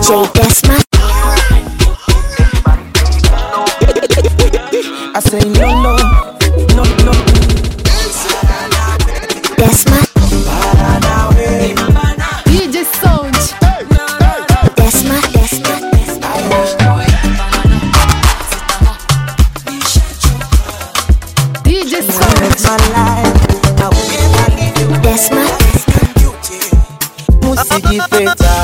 DJ Desma. I say no, no, no, no. Desma. DJ Sound. Desma. Desma. DJ Sound. My life, I will never leave you. Desma. Musijipeta.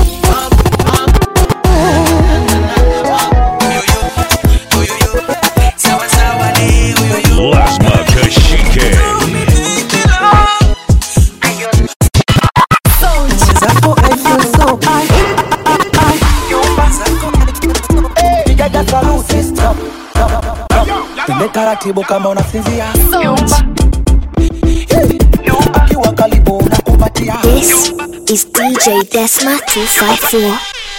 Lasma Kashike. Sound. Zako I feel so high. Pigaga saluti, stop, stop, stop. Twende taratibu kama unasinzia Sound. kiwa karibu unakupatia This is DJ Desma 254.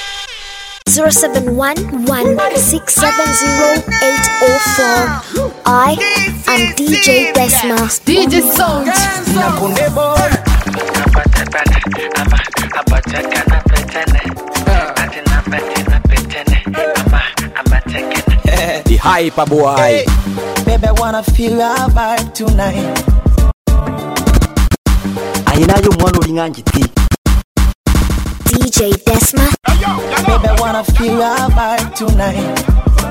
0711-670-804. I am DJ Desma. DJ Sound. na kunde boy The hyper boy. Baby, I wanna feel your vibe tonight. ayinayo mwana olinga njiti DJ Desma. Baby, I wanna feel your vibe tonight.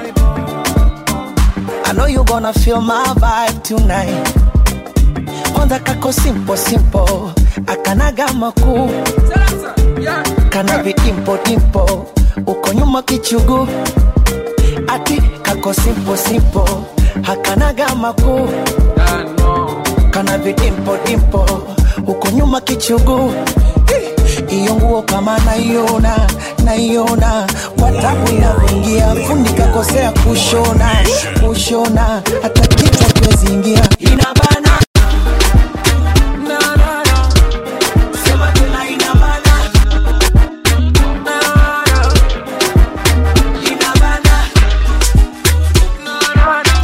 I know you gonna feel my vibe tonight. Onda kako simple simple, akanaga makuu, kana vidimpo dimpo, uko nyuma kichugu, ati kako simple simple, hakanaga makuu, kana vidimpo dimpo, uko nyuma kichugu. Iyo nguo kama naiona naiona, kwa tabu inavyoingia, fundi kakosea kushona kushona, hata kichwa kiwezi ingia, inabana Na, na, na. Sema tena inabana. Na, na. Inabana. Na, na, na.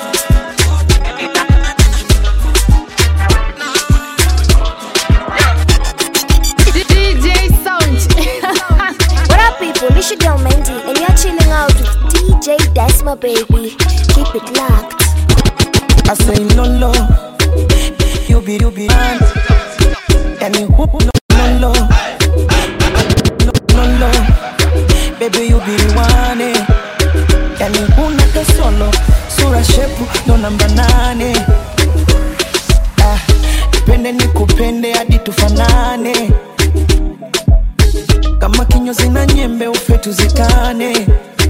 DJ Sound. What up, people? It's your girl Mandy, and you're chilling out with DJ Desma, baby. Keep it locked. I say lolo, you be you be man. Yani whoop no lolo, lolo, baby you be the one. eh. Yani huna kasolo, sura shepu ndo namba nane. Ah, nipende nikupende hadi tufanane, kama kinyozi na nyembe ufe tuzikane.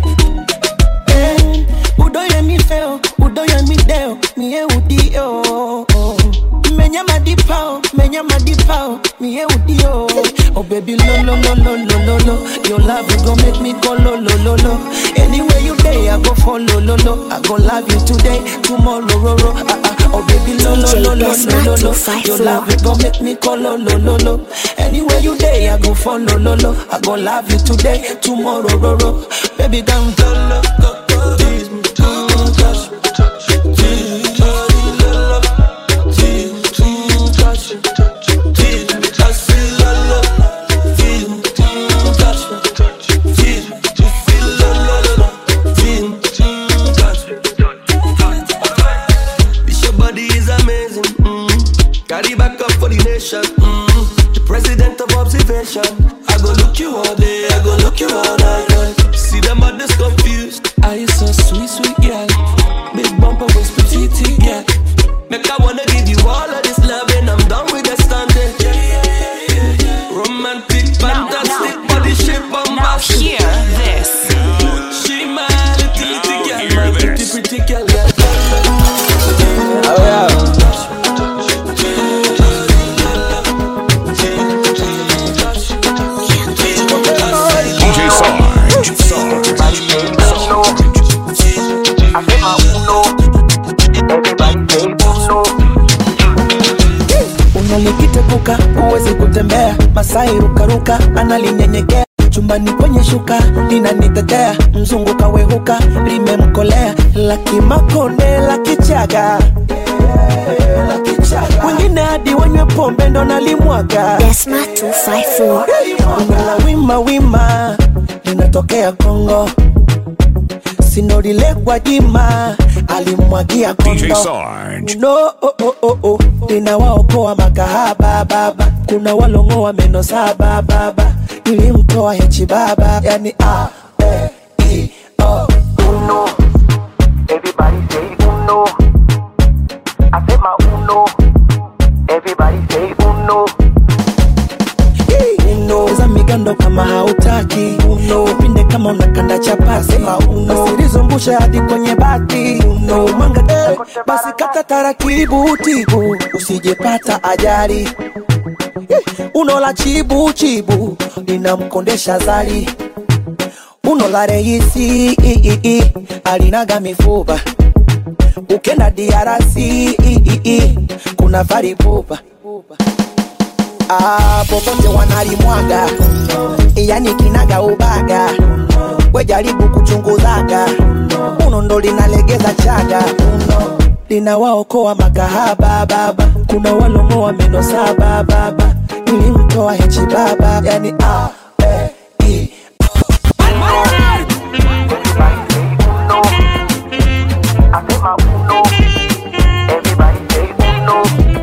Eh, udoye mi feo udoye mi deo mie udio menya madipao menya madipao mie udio oh baby lo lo lo lo lo lo lo your love you go make me go lo lo lo lo anywhere you day i go follow lo lo i go love you today tomorrow ro ro ah ah oh baby lo lo lo lo lo lo lo your love you go make me go lo lo lo lo anywhere you day i go follow lo lo i go love you today tomorrow ro ro baby down lo lo go go tease me touch me tease me lo lo tease me touch me tease me I say lo lo tease me touch me tease me you feel lo lo lo tease me touch me This your body is amazing. Mm. Carry back up for the nation. Mm. The president of observation. I go look you all day. I go look you all night. girl. See them others confused. Are you so sweet sweet girl big bumper waist petite girl Make I wanna give you all of this love and I'm done with the standing. Romantic, fantastic, body shape bombastic. Hear this. She my little pretty girl, Hear my pretty this. pretty girl. girl. DJ Sarge. unalikitepuka huwezi kutembea masai rukaruka analinyenyekea chumbani kwenye shuka linanitetea mzungu kawehuka limemkolea lakimakonde la kichaga wengine hadi wanywe pombe ndo nalimwaga Desma 254. Unala wima wima katokea Kongo, sinorile kwa jima alimwagia DJ kondo Sarge. no oh, oh, oh, oh. ninawaokoa makahaba baba kuna walongoa meno saba baba nilimtoa hechi baba yani a e i o uno Everybody say uno. I say my uno. Everybody say uno. uno za migando kama hautaki uno pinde kama unakanda chapasi sema uno usilizungushe hadi kwenye bati uno mwanga eh, basi kata taratibu tibu usijepata ajali Eh, uno la chibu chibu linamkondesha zali uno la reisi i, i, i, alinaga mifupa ukenda DRC i, i, i, kuna varibupa Ah, popote wanalimwaga yani kinaga ubaga wejaribu kuchunguzaga uno ndo linalegeza chaga uno linawaokoa makahaba baba kuna walongoa meno saba baba nilimtoa hechi baba yani a e i Everybody say uno.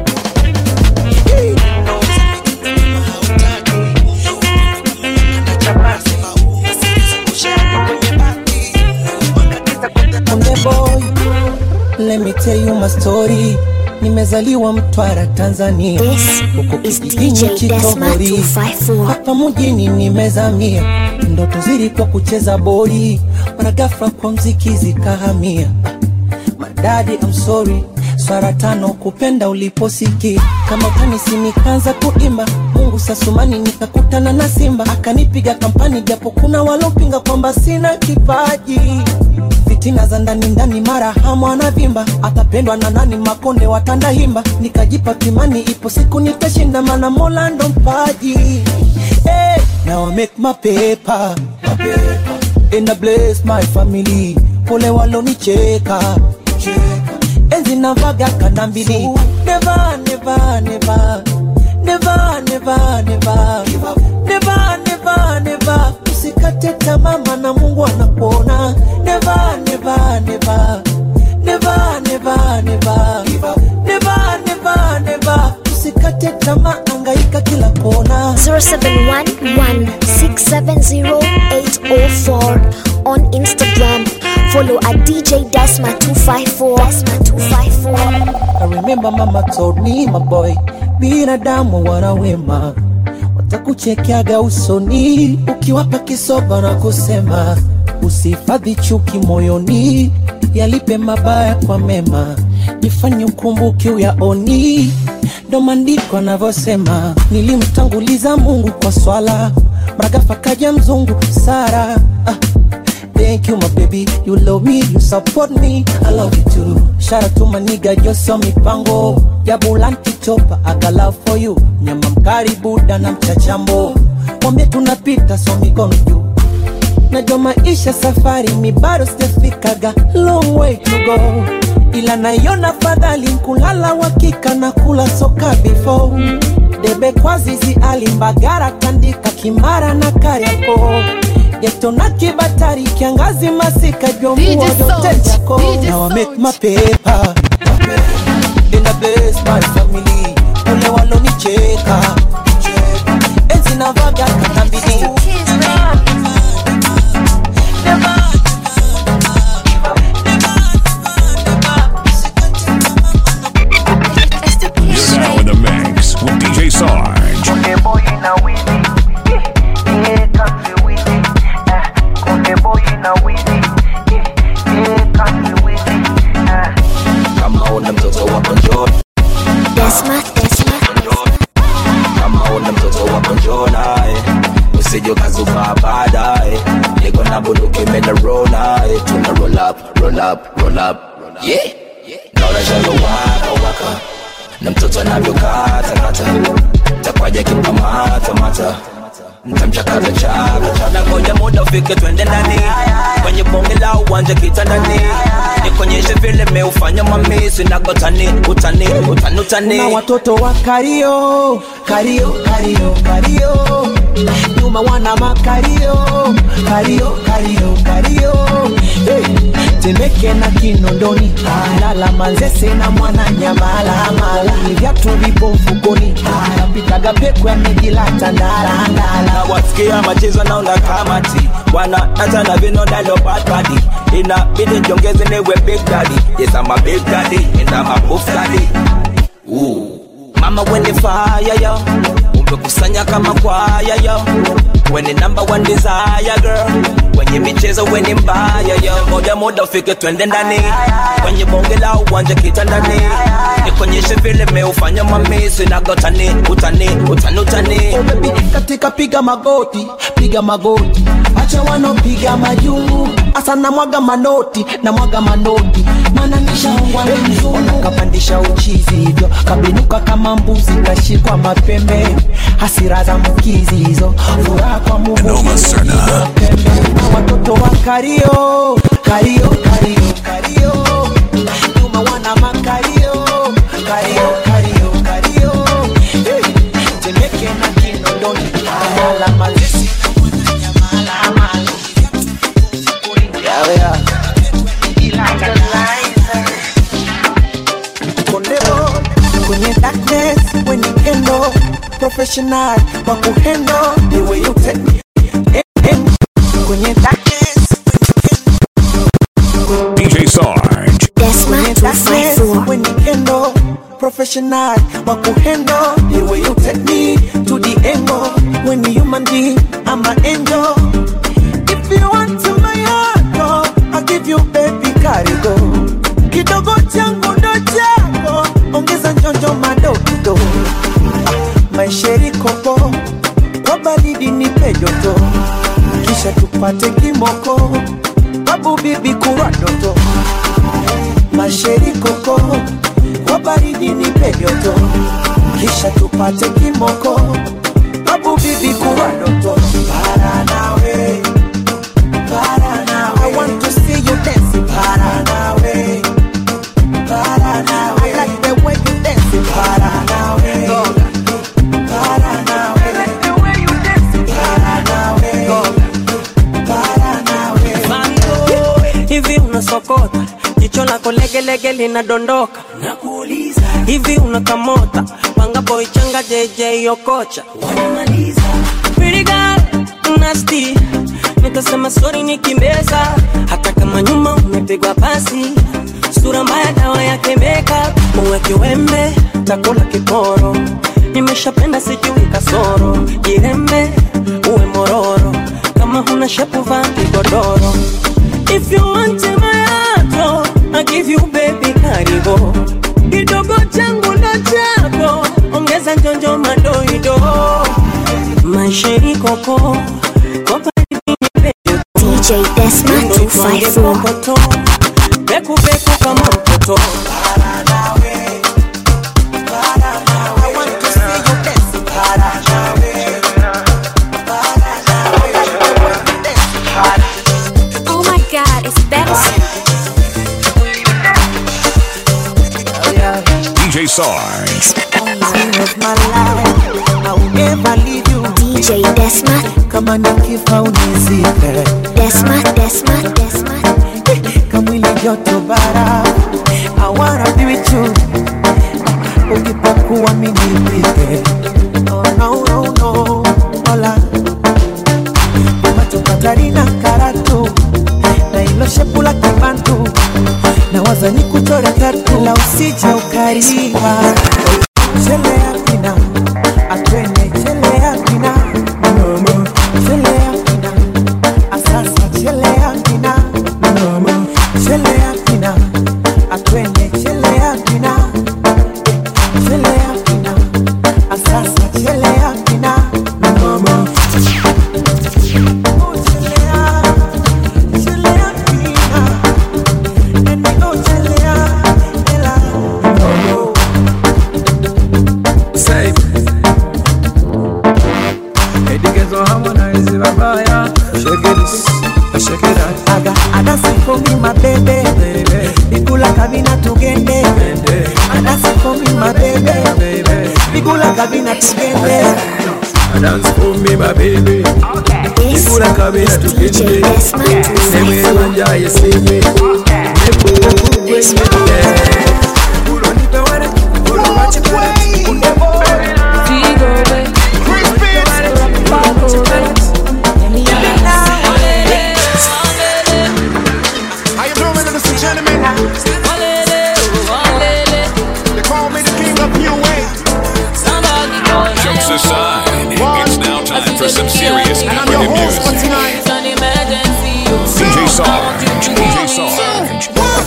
Konde boy, let me tell you my story. Nimezaliwa Mtwara, Tanzania, This huko is kijijini DJ Desma Chitogori. 254. Hapa mjini nimezamia, ndoto zilikuwa kucheza boli, mara ghafla kwa mziki zikahamia. Madadi, I'm sorry swara tano kupenda uliposiki kama kanisi nikaanza kuimba Mungu sasumani nikakutana na Simba akanipiga kampani japo kuna walopinga kwamba sina kipaji fitina za ndani ndani mara hamu anavimba atapendwa na nani makonde watanda himba nikajipa kimani ipo siku nitashinda mana mola ndo mpaji hey, now I make my paper, my paper. and I bless my family pole walonicheka enzi navaga kanda mbili never never never never never never never never never usikate tamaa maana Mungu anakuona never never never never never never never never never usikate tamaa angaika kila kona 0711-670-804 on Instagram. Follow at DJ Desma254. Desma254. I remember mama told me my boy, binadamu wana wema, watakuchekeaga usoni ukiwapa kisoba na kusema usihifadhi chuki moyoni, yalipe mabaya kwa mema, jifanye ukumbuke uyaoni. Ndo maandiko anavyosema, nilimtanguliza Mungu kwa swala, mragafa kaja mzungu Sara ah. Thank you, my baby. You love me, you support me. I love you too. Shout out to my nigga, Joso Mipango. Jabulanti chopa, I got love for you. Nyama mkari buda na mchachambo. Mwambie tunapita, so mikono juu. Najua maisha safari, mi bado sijafikaga. Long way to go. Ila naiona fadhali kulala wakika na kula soka before. Debe kwa zizi alimbagara tandika kimara na kariako geto na kibatari kiangazi masika DJ jomvua vyote Sound, jako DJ Now I make Sound. my paper in the best my family ule walonicheka enzi navaga katambili You're now in the mix with DJ Sarge. Kunde boy na wizi. Eh, eh, kanzi wizi. Eh, kunde boy na wizi. Eh, eh, kanzi wizi. Eh. kama una mtoto wako njoo Desma, Desma. kama una mtoto wako njoo naye usije ukazuba baadaye niko na bunduki mena roll naye tuna roll up roll up roll up yeah naona shalo waka waka na mtoto anavyokata kata takwaja kikamata mata mtamchakaza chaka chaka ngoja muda ufike twende ndani kwenye bonge la uwanja kitandani nikonyeshe vile meufanya mamisi nagotani utani utani utani na watoto wa kario kario kario kario nyuma wana makario kario kario kario hey, temeke na kinondoni lala manzese na mwana nyamalamala viatu vipo mfukoni napitaga peku yamejilata ndalandala wasikia machezo naona kamati wana hata na vino nalo bad body inabidi njongeze niwe big daddy yes I'm a big daddy and I'm a buff daddy Ooh. mama when fire yo umekusanya kama kwaya yo when number one desire girl kwenye michezo weni mbaya yo moja moja ufike twende ndani kwenye bonge la uwanja kitandani nikonyeshe vile meufanya mamisi nagotani utani utani utani Oh, baby, katika piga magoti piga magoti acha wanopiga majuu asa namwaga manoti namwaga manoti mana nishaongwa na mzungu kapandisha uchizi hivyo kabinuka kama mbuzi kashikwa mapembe hasira za mkizi hizo furaha kwa Noma Serna. na watoto wa kario kario kario kario nyuma wana makario kario kario kario hey, temeke na kinondoni amala mazesi Yeah, yeah. Kondebo, kwenye darkness when you handle professional wa kuhandle the way you take me Eh, eh. kwenye darkness DJ Sarge. Desma kwenye darkness 254. when you handle professional wa kuhandle the way you take me to the angle when you human being I'm an angel if you want to my heart oh, I'll give you baby karigo kidogo changu ndo chako ongeza njonjo madogo ah, maisheri kopo kwa baridi nipe joto kisha tupate kimoko babu bibi kuwa doto masheri koko kwa baridi nipe joto kisha tupate kimoko babu bibi kuwa doto para nawe para nawe I want to see you dance para nawe para nawe I like the way you dance para nawe para nawe I like the way you dance para nawe para nawe hivi unasokota jicho lako legelege linadondoka nakuuliza hivi unakamota panga boy changa jj okocha wanamaliza Pretty girl, nasty nitasema sori nikimbeza hata kama nyuma umepigwa pasi sura mbaya dawa yake makeup uweke wembe takula kiporo nimeshapenda sijui kasoro jirembe uwe mororo kama huna shepu vaa kigodoro If you want my heart, oh, I give you baby karibo kidogo changu ndo chako ongeza njonjo madoido maisheni koko kopa DJ Desma 254. koto beku beku kama mtoto I want to see you dance para nawe I like the way you dance Oh my god, it's better. DJ Sarge. of my life I will never leave you DJ Desma, kama nikifa unizike Desma, Desma, Desma. kamwili joto bara I wanna be with you ukipokuwa minipike oh, no, no, no. Hola macho Katarina karatu na ilo shepu la kibantu na wazani kuchora tatu la usije ukariwa chelea kina atwene chelea kina chelea kina asasa chelea kina chelea kina atwene chelea kina chelea kina asasa chelea kina Oh, chelea, chelea kina. And I go chelea, ela. Oh, Say Edigezo harmonize babaya Shake it, shake it out aga adasifomi mabebe Baby, bigula kabina tugende baby, adasifomi mabebe baby bigula kabina tugende dance for me my baby This Nikula kabila is DJ tukende Desma Nemwe 254. wanja yesimwe Kulo nipe wale Kulo wachikale How you doing, ladies and gentlemen? They call me the king of new wave. Jokes aside, it's now time for some serious And I'm your African host for music. tonight. DJ Sarge, DJ Sarge.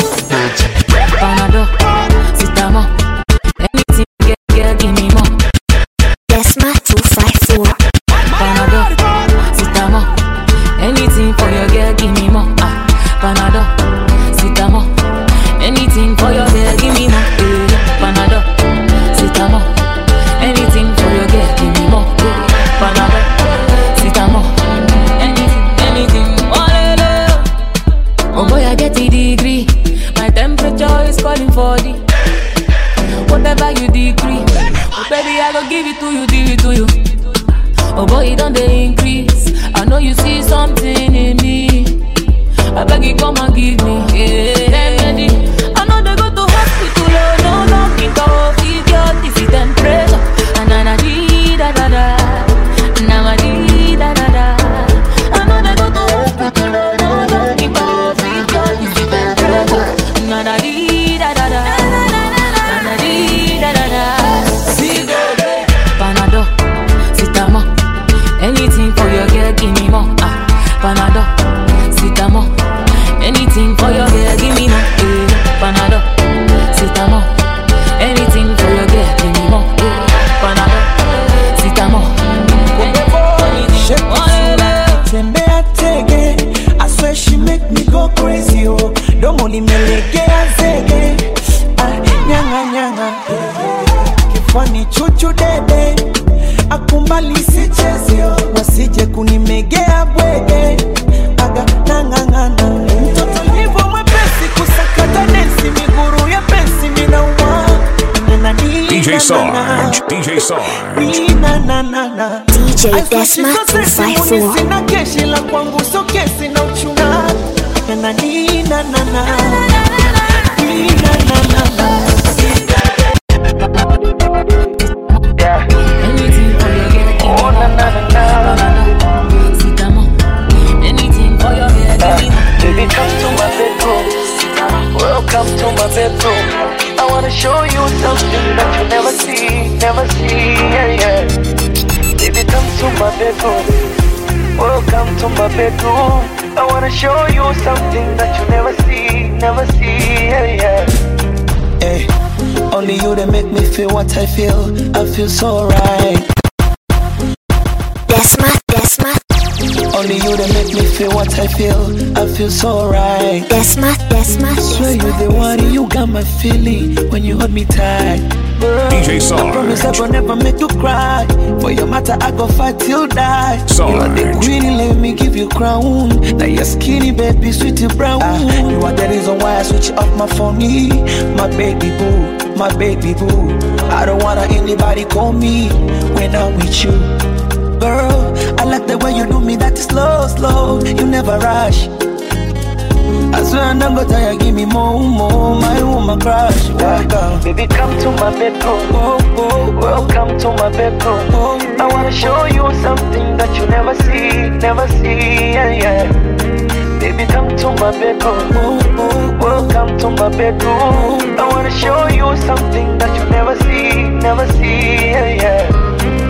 Panado, Citamo, anything, get, get, give me more. Desma 254. Panado, Citamo, anything for your girl, give me more. Ah, Panado, Citamo, anything for your girl, give me more. Eh, Panado, Citamo, anything for your girl, give me more. Eh, Panado, Citamo, anything, anything. Oh, le, le. oh boy, I get the degree. My temperature is calling for the whatever you decree. Oh baby, I go give it to you, give it to you. Oh boy, it don't they increase. I know you see something in me. I beg you, come and give me. Yeah. Remedy. I know they go to hospital, oh no, no, think of idiot, this is temperature. And na na dee da da da, na na dee da da da. I know they go to hospital, oh no, no, think of idiot, this is temperature. Na na dee da da da, na na dee da da da. See go, Panado, Citamo, anything for your girl, give me more. Ah, Panado, Citamo, anything for your girl, give me more. Eh, Panado, Citamo, anything for your girl, give me more. Eh, Panado, Citamo, anything. Oh, yeah, yeah. tembea tege I swear she make me go crazy oh domo limelegea zege ah, nyanga nyanga kifani chuchu dede akumbali sichezio wasije kunimegea bwege aga nangangana mtoto livo mwepesi kusakata densi miguru ya pensi minauma DJ Sarge, DJ Sarge. DJ Desma 254. sina keshi la kwangu so kesi na uchuna na nina na na nina na na na Anything for your girl, give me more. Panado, Citamo, anything for your girl, give me more. Baby, come to my bedroom. Welcome to my bedroom. I wanna show you something that you never see, never see. Yeah, yeah. Baby, come to my bedroom. Welcome to my bedroom. I wanna show you something that you never see, never see. Yeah, yeah. Hey, only you that make me feel what I feel. I feel so right. Desma, Desma, Only you that make me feel what I feel. I feel so right. Desma, Desma, Swear you the one, you got my feeling when you hold me tight. Girl, DJ I promise I Sarge. will never make you cry. For your matter, I go fight till die. You are the Sarge. queen, let me give you crown. Now you're skinny, baby, sweetie brown. Ah, you are the reason why I switch off my phone. My baby boo, my baby boo. I don't wanna anybody call me when I'm with you. Girl, I like the way you do me, that is slow, slow. You never rush. I swear I'm not gonna tire, give me more, more, my woman crush. Welcome. Baby, come to my bedroom. Oh, oh, Welcome to my bedroom. oh. I wanna show you something that you never see, never see. Yeah, yeah. Baby, come to my bedroom. Oh, oh, Welcome to my bedroom. I wanna show you something that you never see, never see. Yeah, yeah.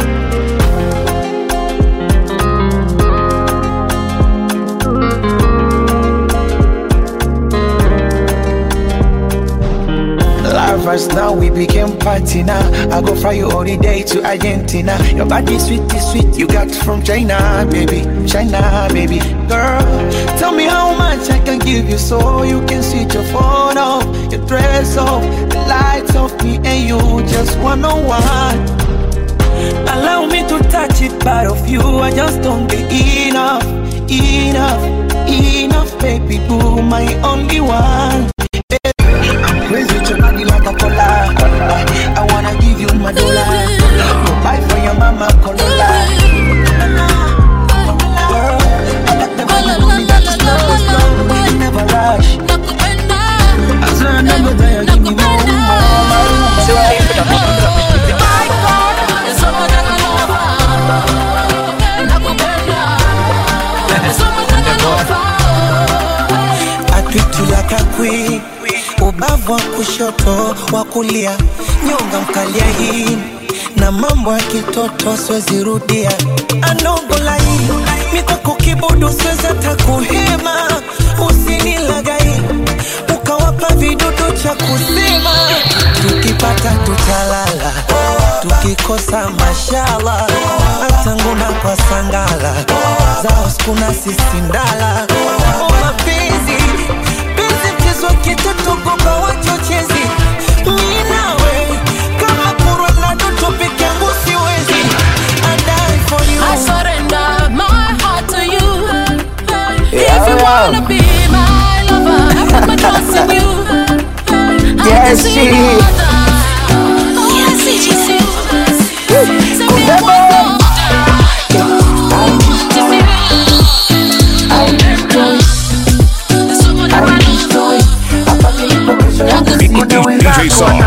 Lovers now we became party now. I go fly you all the day to Argentina. Your body sweet is sweet, you got from China, baby. China, baby. Girl, tell me how much I can give you so you can switch your phone off, your dress off, the lights off me and you just one on one. Allow me to touch it, part of you. I just don't get enough, enough, enough, baby boo, my only one. I'm crazy with your body like a cola. I wanna give you my dollar. Go buy for your mama Corolla. pitula kakwi ubavu wa kushoto wa kulia nyonga mkalia hii na mambo ya kitoto siwezirudia anogolai mikoko kibudu siweza takuhema usinilagai ukawapa vidudu cha kusema tukipata tutalala tukikosa mashala atanguna kwa sangala zao skuna sisindala o mapenzi penzi mchezo kitoto goba wachochezi minawe kama kurwa na dutu peke yangu siwezi I die for you I surrender my heart to you. Yeah, if you yeah. wanna be my lover, I put my trust in you. I Yes, can see she- no other. Yes, it's you. Say me one DJ Sarge.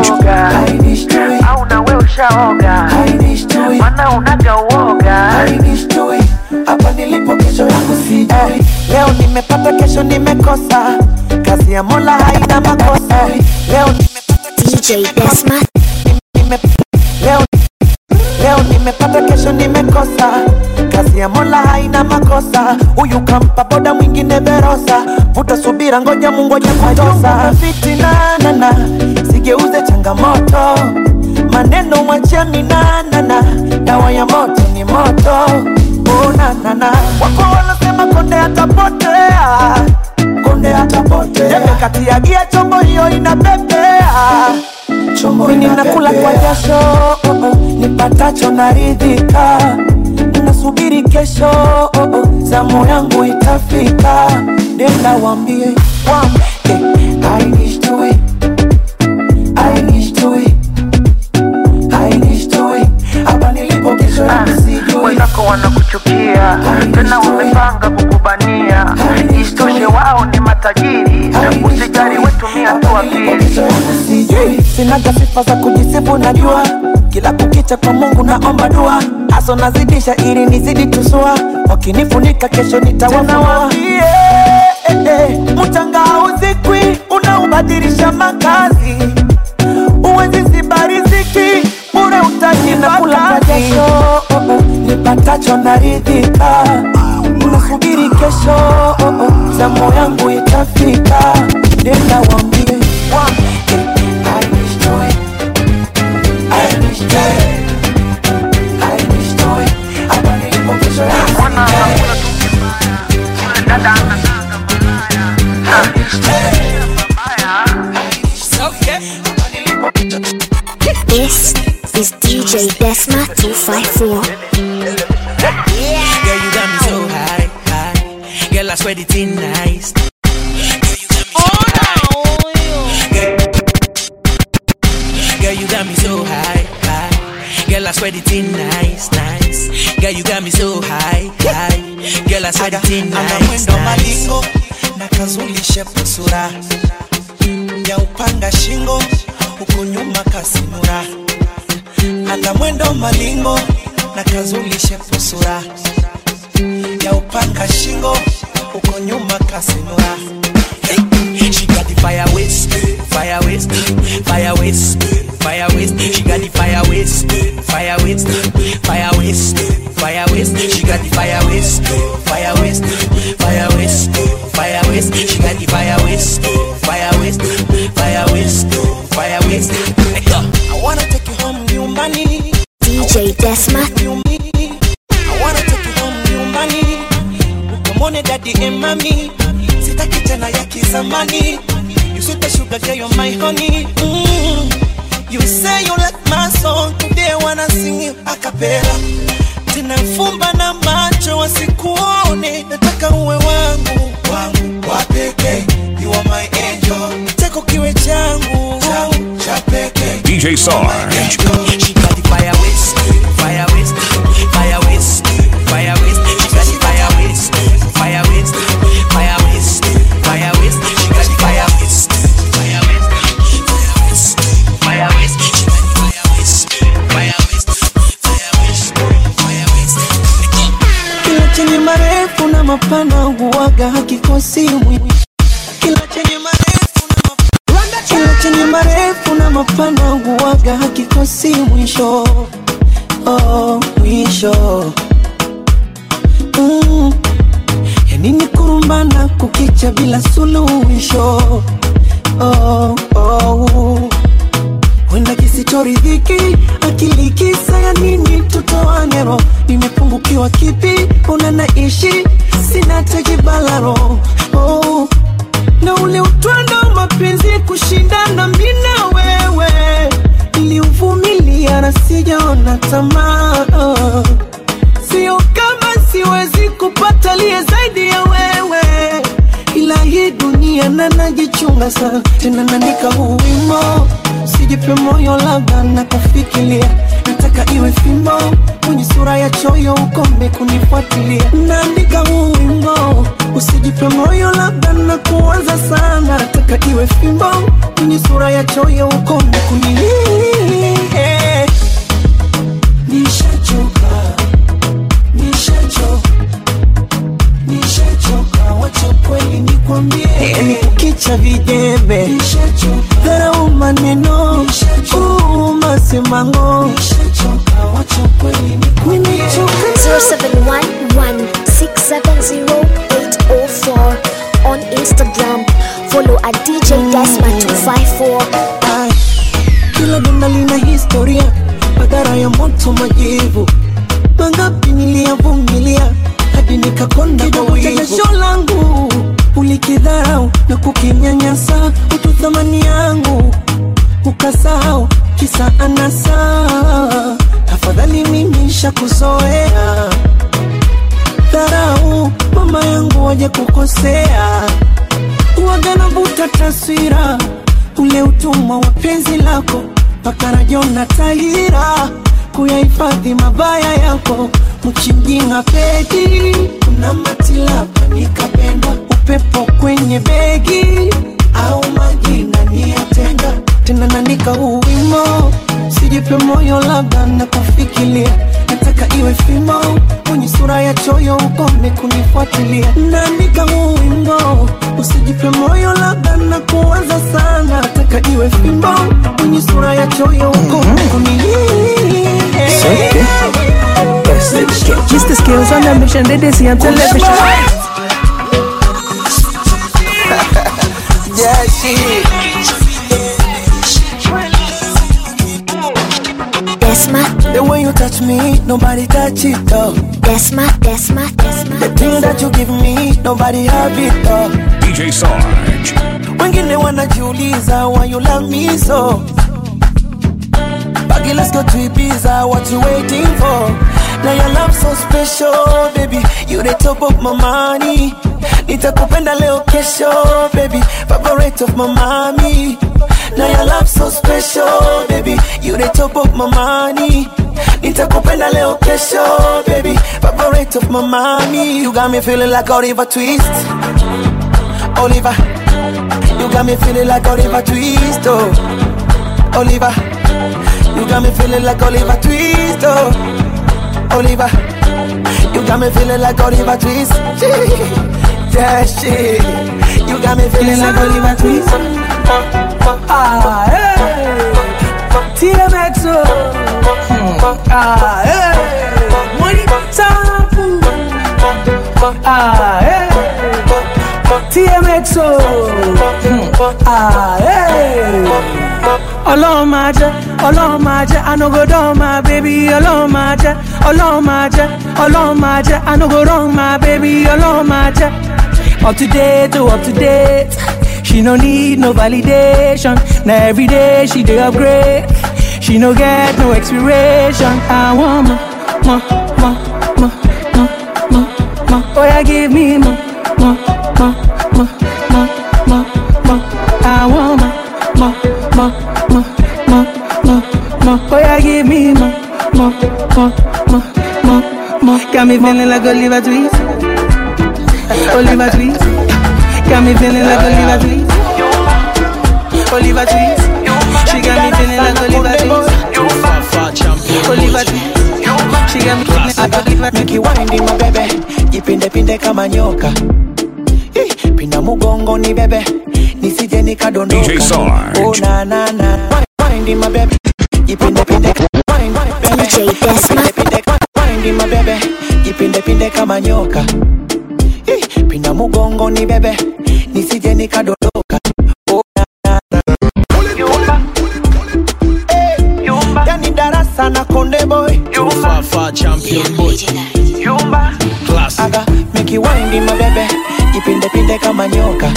au nawe ushaoga mana unaga uoga hapa nilipo kesho yangu sijui leo nimepata kesho nimekosa kazi ya mola haina makosa leo DJ Desma. nime, leo, leo nimepata kesho nimekosa kazi ya mola haina makosa huyu kampa boda mwingine verosa vuta subira ngoja mungoja kutosa fitinanana sigeuze changamoto maneno mwacheni nanana dawa ya moto ni moto unanana wako wanasema konde atapotea konde atapotea jembe kati ya gia chombo hiyo inapepea mimi nakula kwa jasho oh, oh, nipatacho naridhika nasubiri kesho oh, oh, zamu yangu itafika nenda wambie wambie I wish to it I wish to it I wish to it hapa nilipo kesho yangu sijui wenzako wanakuchukia tena wamepanga kukubania isitoshe wao ni matajiri usijari wetumia tu akili sijui sinaga sifa za kujisifu najua kila kukicha kwa mungu naomba dua haso nazidisha ili nizidi tusua wakinifunika kesho nitawafunua eh, eh, mchanga hauzikwi unaubadilisha makazi uwezi ziba riziki bure utaji na kula kwa jasho oh, oh, nipatacho naridhika unasubiri kesho oh, oh, zamu yangu itafika nenda wambie wambie I wish to it. I wish to it. I wish to it. Hapa nilipo kesho yangu This is DJ Desma 254. Girl, you got me so high, high. Girl, I swear the thing nice. Girl, you got me so high, high. Girl, I swear the thing nice, nice. Girl, you got me so high, high. Girl, I swear the thing ana nice, mwendo nice. malingo na kazulishe pusura ya upanga shingo huku nyuma kasimura ana mwendo malingo na kazulishe pusura ya upanga shingo huko nyuma kasimura She got the fire waste, fire waste, fire waste, fire waste. She got the fire waste, fire waste, fire waste, fire waste. She got the fire waste, fire waste, fire waste, fire waste. She got the fire waste, fire waste, fire waste, fire waste. Hey, yo. I wanna take you home nyumbani DJ Desma. I wanna take you home nyumbani ukamwone dadi and mami sitaki tena ya kizamani you sweet the sugar girl you're my honey mm. you say you like my song today I wanna sing it a cappella tena fumba na macho wasikuone nataka uwe wangu wangu wa pekee you are my angel chako kiwe changu changu cha pekee DJ Sarge. She got the fire waste, fire waste, fire waste, fire waste. She got the fire waste, fire waste, fire waste, fire waste. She got the fire waste, fire waste, fire waste, fire waste. She got the fire waste, fire waste, fire waste, fire waste. kila chenye marefu na mapana huwaga hakikosi mwisho kila chenye marefu na mapana, kila chenye marefu na mapana huwaga hakikosi mwisho oh, mwisho mm. yani ni kurumbana kukicha bila suluhisho oh, oh. Wenda kisichoridhiki akili kisa ya nini tutoane roho nimepungukiwa kipi una naishi sina tejibalaro oh. na ule utwando wa mapenzi kushindana mi na wewe niliuvumilia na sijaona tamaa oh. sio kama siwezi kupata liye zaidi ya wewe ila hii dunia na najichunga sana tena naandika huu wimo sijipe moyo labda na kufikiria nataka iwe fimbo kwenye sura ya choyo ukome kunifuatilia naandika huu wimbo usijipe moyo labda na kuanza sana nataka iwe fimbo kwenye sura ya choyo ukome kuni nishachoka nishachoka nishachoka wacha kweli nikwambie ni kukicha vijembe dharau maneno uma semango nimechoka 0711-670-804 on Instagram. Follow at DJ Desma254. Ay, kila donda lina historia madhara ya moto majivu mangapi niliyavumilia hadi nikakonda kwa wivu. jasho langu ulikidharau na kukinyanyasa utu thamani yangu ukasahau kisa anasa tafadhali mimi shakuzoea dharau mama yangu waje kukosea uwaga navuta taswira ule utumwa wa penzi lako mpaka rajona tahira kuyahifadhi mabaya yako mchimjinga pedi kuna matilapa nikapenda upepo kwenye begi au majina niyatenga tena naandika huu wimo sijipe moyo labda na kufikiria nataka iwe fimo kwenye sura ya choyo ukome kunifuatilia naandika huu wimbo usijipe moyo labda na kuwaza sana nataka iwe fimbo kwenye sura ya choyo ukome kuni Mr. Skills on a mission, they, they see on television. Yeah, shit. Desma, The way you touch me, nobody touch it though. Desma, Desma, Desma. The thing that you give me, nobody have it though. DJ Sarge. Wengine wanajiuliza why you love me so. Baggy, let's go to Ibiza, what you waiting for? Now your love so special, baby. You the top of my money. Nitakupenda leo kesho, baby. Favorite of my mommy. Now your love so special, baby. You the top of my money. Nitakupenda leo kesho, baby. Favorite of my mommy. You got me feeling like Oliver Twist. Oliver. You got me feeling like Oliver Twist, oh. Oliver. You got me feeling like Oliver Twist, oh. Oliver. You got me feeling like Oliver Twist. yeah, shit. You got me feeling like Oliver Twist. Ah, hey. TMX, oh. Hmm. Ah, hey. Money, sample. Ah, hey. TMX, oh. Hmm. Ah, hey. Ọlọ́run máa jẹ́, ọlọ́run máa jẹ́, I no go down my baby, ọlọ́run máa jẹ́, ọlọ́run máa jẹ́, ọlọ́run máa jẹ́, I no go wrong my baby, ọlọ́run máa jẹ́. Up to date, oh, up to date. She no need no validation. Now every day she dey upgrade. She no get no expiration. I want more, more, more, more, more, more, more. Oh yeah, give me more, more, more, more, more, more, more. I want more, more, more, more, more, more, more. Oh yeah, give me more, more, more, more, more, more. Got me feeling like Oliver Twist. Oliver Twist. Got me feeling like Oliver Twist. Oliver Twist. She got me feeling like Oliver Twist. Oliver Twist. She got me feeling like Oliver Twist. Make you wind in my baby. Jipinde pinde kama nyoka. Eh, Pinda mugongo ni bebe nisije nikadondoka DJ Sarge. oh, na, na, na. Wine my baby ipinde pinde Wine, wine, baby. Ipinde, pinde, wine my baby ipinde pinde kama nyoka Ih, pinda mugongo ni bebe nisije nikadondoka oh, na, na, na. Yumba. Eh, yani darasa na konde boy Fafa champion boy Yumba. Classic. Aga make you wine my baby ipinde pinde kama nyoka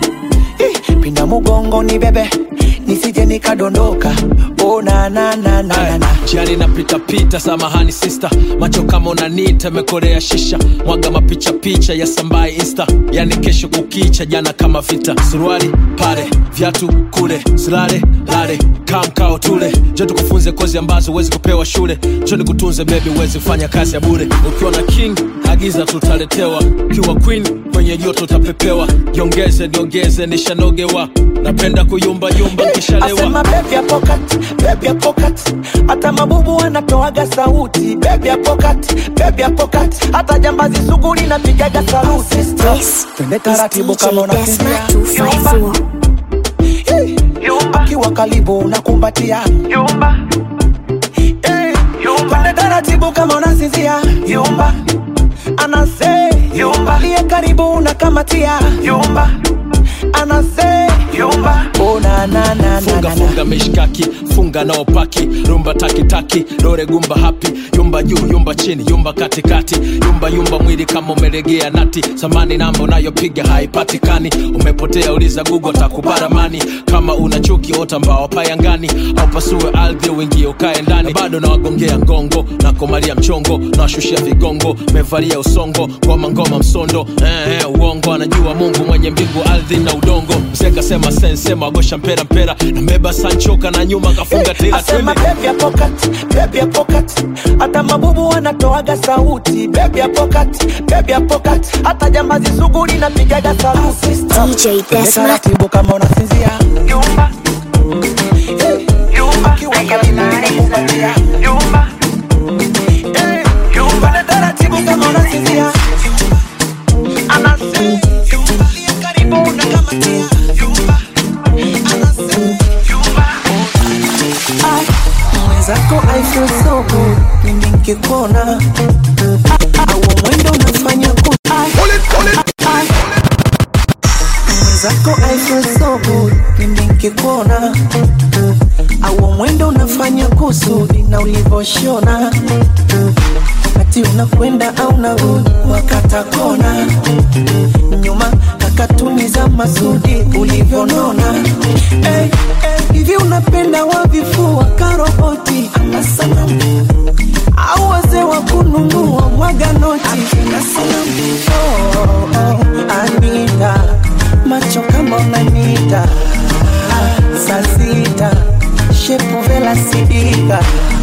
Ih, pinda mugongo ni bebe nisije nikadondoka oh, na, na, na, na, na, na. jiani napitapita samahani sista macho kama unanita mekorea shisha mwaga mapicha picha ya sambai insta yani kesho kukicha jana kama vita suruali pale viatu kule silale lale kamkao tule jo tukufunze kozi ambazo huwezi kupewa shule jo nikutunze bebi huwezi kufanya kazi ya bure ukiwa na king agiza tutaletewa ukiwa queen kwenye joto utapepewa jiongeze niongeze nishanogewa napenda kuyumbayumba nkishalewa Asema baby ya pocket, baby ya pocket. Hata mabubu wanatoaga sauti baby ya pocket, baby ya pocket. Hata jambazi sugu linapigaga saluti Twende taratibu kama unasinzia Yumba. Hey, Akiwa karibu unakumbatia Yumba. Hey, Twende taratibu kama unasinzia Yumba. Anase Yumba. Aliye karibu unakamatia Yumba. Anase Yumba. Oh, na, na, na, na, funga na, na. funga mishkaki funga nao paki rumba takitaki dore gumba hapi yumba juu yumba chini yumba katikati yumba yumba mwili kama umelegea nati samani namba unayopiga haipatikani umepotea uliza gugo takubaramani kama una chuki ota mbao payangani au pasue ardhi uingie ukae ndani bado nawagongea ngongo na komalia mchongo nawashushia vigongo mevalia usongo ngoma ngoma msondo eh, eh, uongo anajua mungu mwenye mbingu ardhi na udongo mseka sema sensema agosha mpera mpera nambeba sanchoka na nyuma kafunga tela Asema twende baby ya pocket, baby ya pocket. Hata mabubu wanatoaga sauti baby ya pocket, baby ya pocket. Hata jambazi sugu linapigaga saluti DJ Twende Desma. taratibu kama unasinzia Yumba. Hey, Yumba. Akiwa karibu unakumbatia Yumba. Hey, Yumba. Twende taratibu kama unasinzia Anase Yumba. Aliye karibu unakamatia Yumba. Anase Yumba. Ai, mwenzako I feel so good mimi nikikuona au mwendo unafanya ku Ai, ai. mwenzako I feel so good mimi nikikuona au mwendo unafanya kusudi na ulivoshona wakati unakwenda au narudi wakata kona nyuma kakatuni za masudi ulivyonona hey, hey, hivi unapenda wavifua karoboti ama sanamu au wazee wa kununua mwaga noti akina sanamu oh, oh, anita macho kama unanita saa sita shepu vela sidika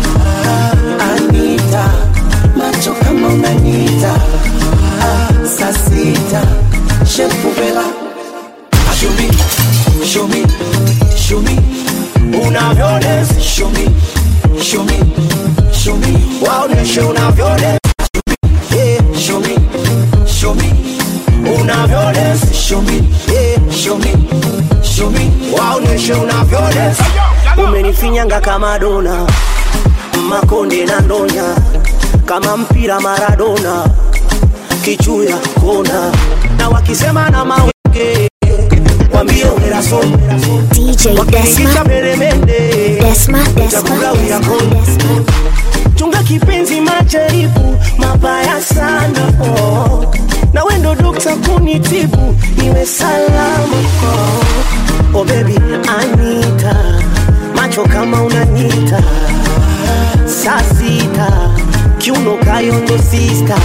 anita macho kama unanita saa sita shepu vela Show me, show me, show me. Unavyodance, show me, show me, show me. Waoneshe unavyodance. Yeah, show me, show me. Unavyodance, show me, yeah, show me, show me. Waoneshe unavyodance. umenifinyanga kama dona makonde na ndonya kama mpira maradona kichuya kona na wakisema na mawenge wambie uneraso DJ wakiingisha Desma. peremende Desma, Desma, Utakugawia Desma, kona. Desma. chunga kipenzi majaribu mabaya sana oh. na wendo dokta kunitibu niwe salama oh. oh baby anita macho kama unanita saa sita kiuno kayondo sista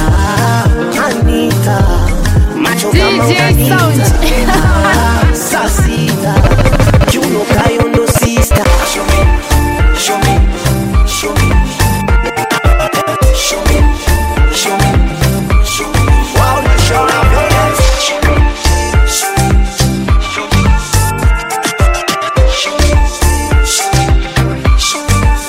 anita macho kama DJ unanita Sound. saa sita kiuno kayondo sista Show me, show me, show me. Show me, show me, show me. Waoneshe unavyodance. Show me, show me, show me. Show me, show me, show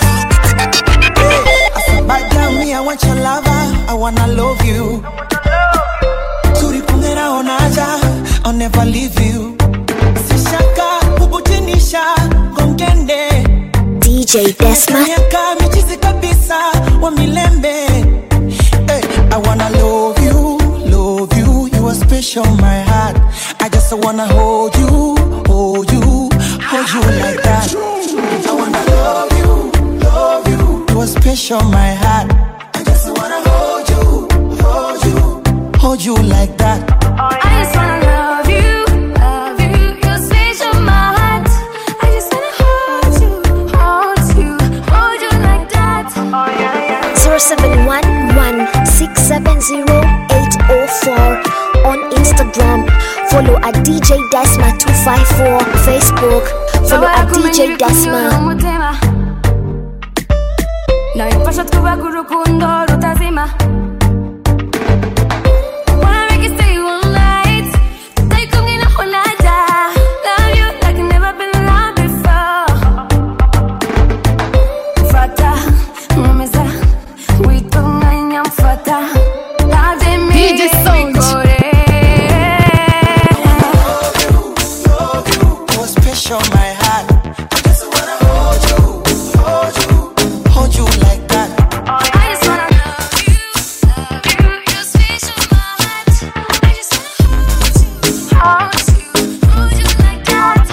me. Bad girl, me, I want your lover. I wanna love you. Turipungera onaja, I'll never leave you. Sishaka kukutinisha ngongende DJ Desma. miaka michizi kabisa wa milembe hey, I wanna love you, love you You are special in my heart I just wanna hold you, hold you Hold you like that I wanna love you, love you You are special in my heart I just wanna hold you, hold you Hold you like that I just wanna love you, love you. You're special, my heart. I just wanna hold you, hold you, hold you like that. Oh yeah, yeah. 0711-670-804 on Instagram. Follow at DJ Desma254 Facebook. Follow at DJ Desma. umutima nabifasha twubaka urukundo rutazima Wanna make it stay all night. Stay kumwe naho najya. Love you like I've never been loved before. Mfata, nkomeza, witunganya mfata. Ntabyo DJ Sound. mbikore. You are special in my heart I just wanna hold you, hold you Hold you like that I just wanna love you, love you. You're special, my heart. I just wanna hold you, hold you, hold you like that.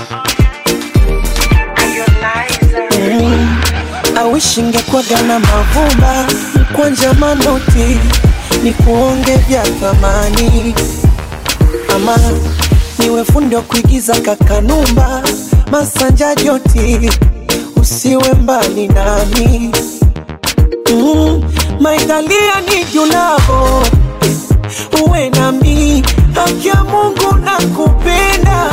I wish ingekwaga na mavumba mkwanja manoti ni kuonge vya thamani ama niwe fundi wa kuigiza kakanumba masanja joti usiwe mbali nami mm, maitalia ni julavo uwe nami haki ya mungu na kupenda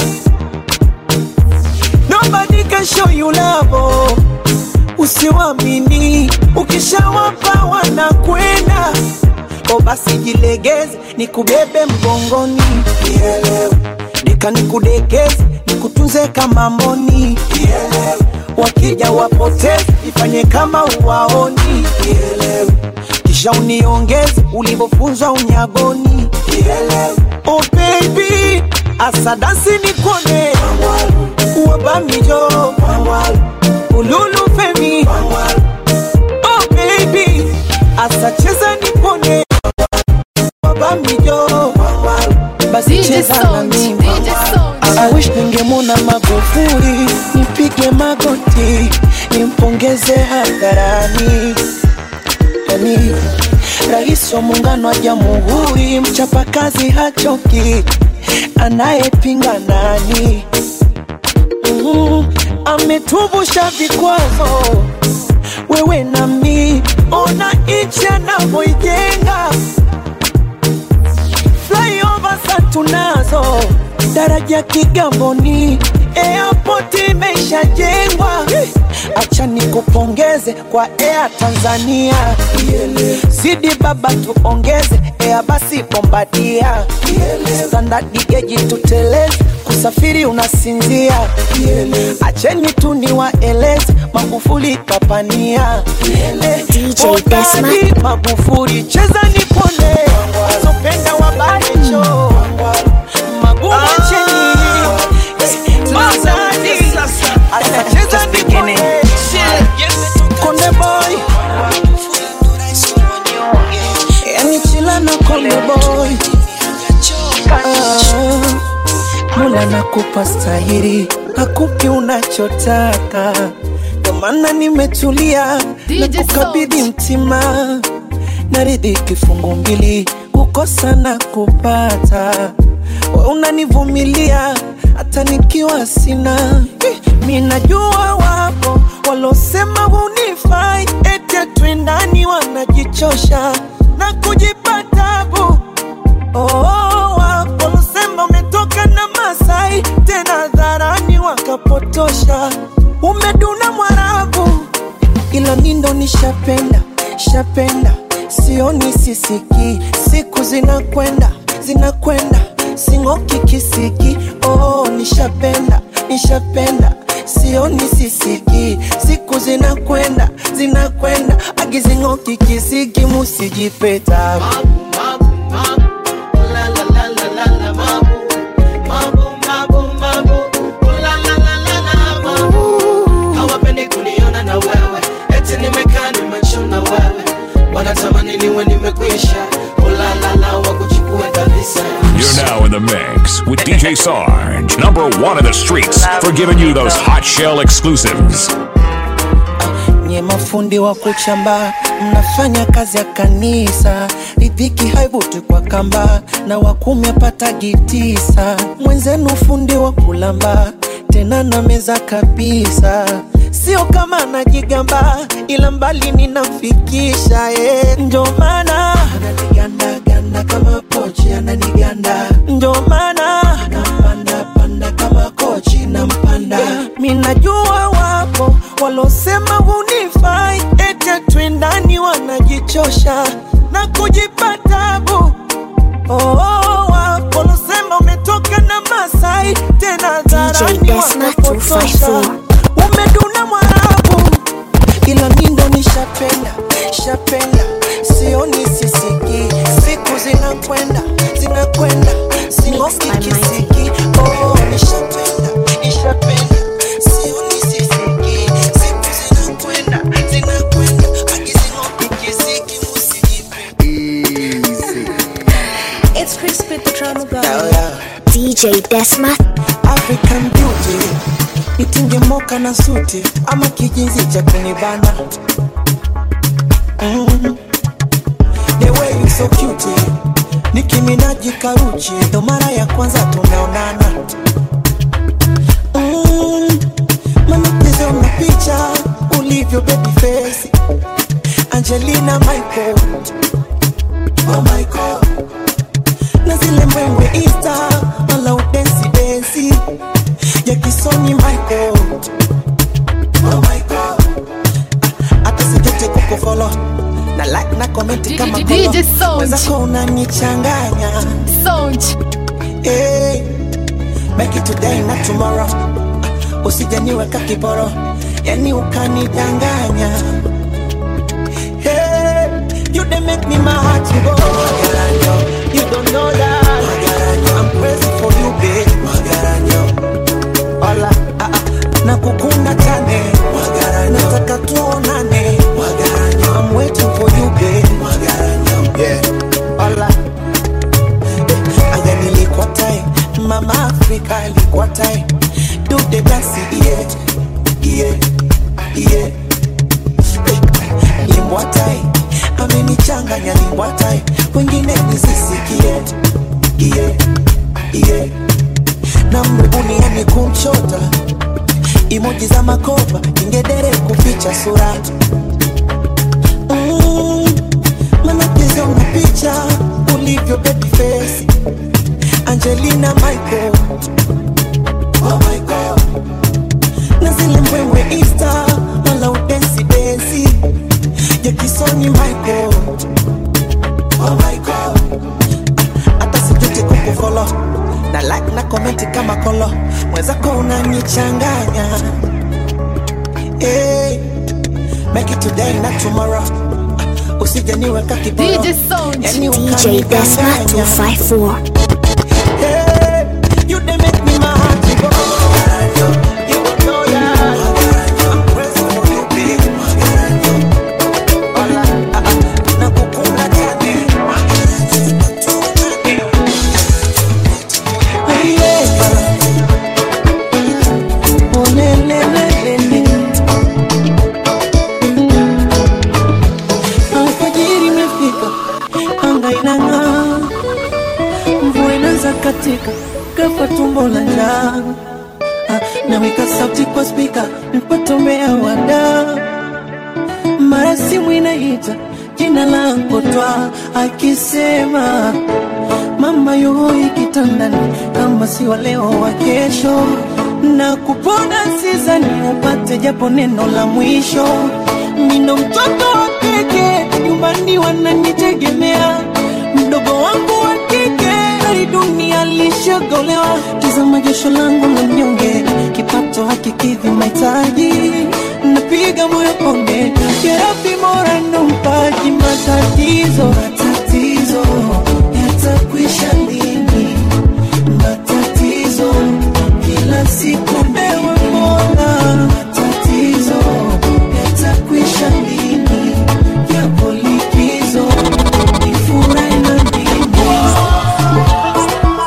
nobody can show you love usiwamini ukishawapa wanakwenda o basi jilegeze nikubebe mgongoni Nielewe. deka nikudekeze nikutunze kama mboni Nielewe. wakija wapoteze ifanye kama uwaoni Nielewe. kisha uniongeze ulivyofunzwa unyagoni Nielewe. oh baby asadasi nikone wabamijo ululu femi oh baby asacheza nipone wabamijo basi DJ cheza na Sound. mimi DJ Sound. I wish ningemwona Magufuli, nipige magoti, nimpongeze hadharani. Yani rais wa muungano wa jamhuri, mchapakazi hachoki, anayepinga nani? Mm, ametuvusha vikwazo, wewe nami, ona nchi anavyoijenga flyover sa tunazo, daraja Kigamboni, airport imeshajengwa. Acha nikupongeze kwa Air Tanzania, zidi baba tuongeze Air basi Bombardia, standard geji tuteleze, kusafiri unasinzia. Acheni tu niwaeleze, Magufuli kapania DJ Hodari Desma. Magufuli cheza nipone, sopenda wabanecho magumu cheni Mazani atacheza nipone, Konde boy yani chila na Konde boy Ah, Mola nakupa stahiri, hakupi unachotaka, ndo maana nimetulia na DJ kukabidhi mtima, naridhi kifungu mbili, kukosa na kupata, we unanivumilia hata nikiwa sina. Eh, Mi najua wapo walosema hunifai, eti twendani, wanajichosha na kujipa tabu Oh, wapo losema umetoka na Masai tena dharani wakapotosha, umeduna Mwarabu, ila mi ndo nishapenda shapenda, sioni sisiki, siku zinakwenda zinakwenda, sing'oki kisiki. Oh, nishapenda nishapenda, sioni sisiki, siku zinakwenda zinakwenda, agizing'oki kisiki, musijipeta You're now in the mix with DJ Sarge, number one in the streets, for giving you those hot shell exclusives. nye mafundi wa kuchamba mnafanya kazi ya kanisa ridhiki haivuti kwa kamba na wakumi apatagi tisa mwenzenu fundi wa kulamba tena na meza kabisa sio kama najigamba ila mbali ninamfikisha eh. njo maana ananigandaganda kama pochi ananiganda njo maana nampanda panda kama kochi nampanda minajua wapo walosema hunifai ete twendani wanajichosha na kujipa tabu oh, wapo walosema umetoka na masai tena dharani Desma wanapotosha 254. umeduna mwarabu ila mindo nishapenda shapenda sioni sisiki siku zinakwenda zinakwenda singoki kisiki oh, nishapenda nishapenda sioni sisiki siku zinakwenda zinakwenda akisingoki kisiki It's crispy the drama DJ Desma. African beauty nitinge moka na suti ama kijinzi cha kunibana mm. The way you so cute nikiminaji karuchi ndo mara ya kwanza tumeonana mm. Manacheza una picha ulivyo baby face Angelina Michael Oh Michael na zile mbwembwe Insta wala udensi densi ya kisoni Michael Oh Michael Ah, hata sijete kukufolo na like na comment kama DJ kolo Sound. wenzako unanichanganya Sound hey, make it today na tomorrow Ah, usijaniweka kiboro yani ukanidanganya hey, you dey make me my heart to go Magaranyo, you don't know that Magaranyo, I'm crazy for you babe Magaranyo, Ola, ah, ah, nakukunda tane Magaranyo, nataka tuonane Magaranyo, I'm waiting for you babe Magaranyo, yeah Ola, anga nilikuwa tai mama afrika alikuwa tai do the dance yeah yeah yeah limbwa tai amenichanganya limbwa tai wengine nisisikie yeah yeah na mbuniani kumchota imoji za makopa ingedere kuficha sura mm, manacheza una picha ulivyo baby face Angelina Michael Oh my God na zile mbwembwe Insta wala udensi densi ya kisoni Michael Oh my God hata sijute kukufolo na like na comment kama kolo mwenzako unanichanganya hey, make it today na tomorrow usijaniweka kiboro DJ Sound yani DJ Desma ukanidanganya 254. Hey, you dey make me my heart to go. You don't know that. I'm crazy for you, babe. Ola, ah, ah, nakukunda tane. Hey, yeah. Oh, le, le, le, le, le. Alfajiri imefika, anga inang'aa mvua inaanza katika kafa tumbo la njaa Ah, naweka sauti kwa spika nipatomea wada mara simu inaita jina langu twa akisema mama yuhoi kitandani kama si wa leo wa kesho na kupona sizani upate japo neno la mwisho nino mtoto wa keke nyumbani wananitegemea mdogo wangu wa kike hali dunia lishagolewa tizama jasho langu la mnyonge kipato hakikidhi mahitaji napiga moyo konde yarabi mora ndo mpaji matatizo matatizo yatakwisha lini matatizo kila siku ewe mola matatizo yatakwisha lini yapo likizo nifurahi na mimi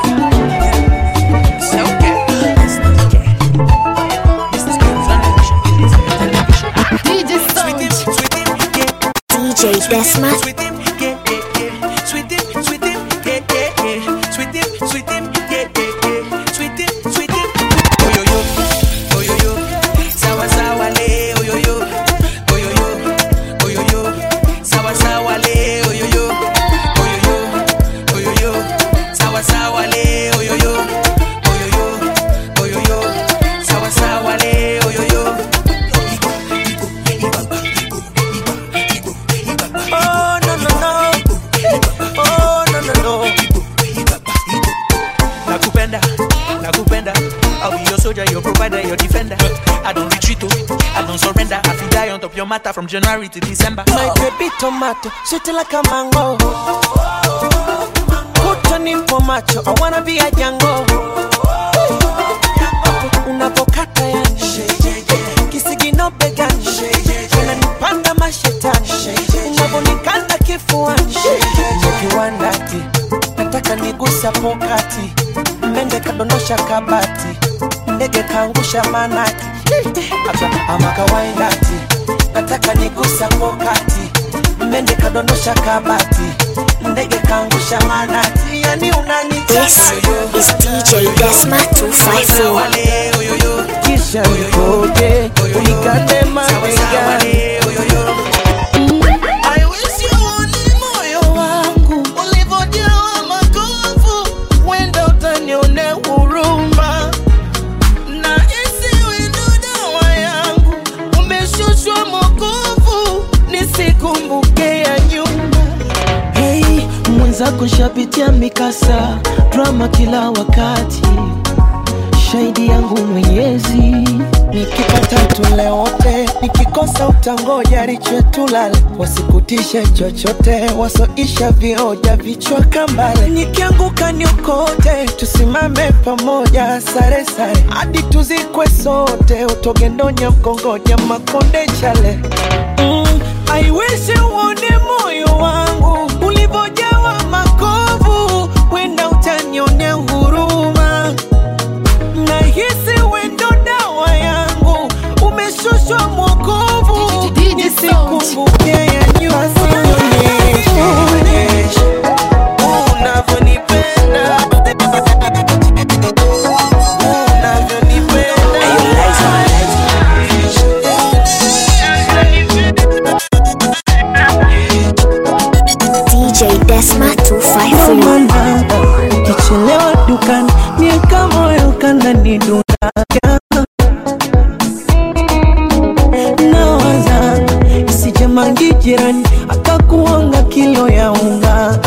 Desma. Sweet him, yeah, yeah, yeah. Sweet him, sweet him, yeah, yeah, yeah. Sweet him, sweet him, yeah, yeah, yeah. Sweet him, sweet him. Oh yo yo, oh yo yo. Sawa sawa le, oh yo yo. Oh yo yo, oh yo yo. Sawa sawa le, oh yo yo. Oh yo yo, oh yo yo. Sawa sawa le, oh yo yo. Oh yo yo, oh yo yo. Sawa sawa le, oh yo yo. Oh no no no. Oh no no no. nakupenda nakupenda I'll be your soldier, your provider, your defender. I don't retreat, oh, I don't surrender. I feel die on top your matter from January to December. My baby tomato, sweet like a mango. Put on in for macho, I wanna be a Django. Unapokata yani kisigino begani, unanipanda mashetani, unavonikanda kifuani, nikiwandati nataka nigusa pokati, mende kadondosha kabati, ndege kaangusha manati, Aba- ama kawaindati, nataka nigusa pokati, mende kadondosha kabati, ndege kaangusha manati, yani This is DJ Desma 254. kisha nikoje unikate mabegani I wish you uone moyo wangu ulivyojawa makovu, wenda utanionea huruma na isiwe ndo dawa yangu, umeshushwa mokovu nisikumbuke ya nyuma. Hey, mwenzako shapitia mikasa drama kila wakati shahidi yangu mwenyezi nikipata tule wote nikikosa utangoja richetulale wasikutishe chochote wasoisha vioja vichwa kambale nikianguka niokote tusimame pamoja sare sare hadi tuzikwe sote utogendonya mkongoja makonde chale mm, I wish uone moyo wangu ulivyojawa makovu wenda utanionea huruma nahisi wendo dawa yangu umeshushwa mwokovu nisikumbuke ya nyuma Sionyeshe unavyonipenda DJ Desma 254. Mama, ukichelewa dukani miaka moyo kanani dunaga nawaza isijamangi jirani akakuonga kilo ya unga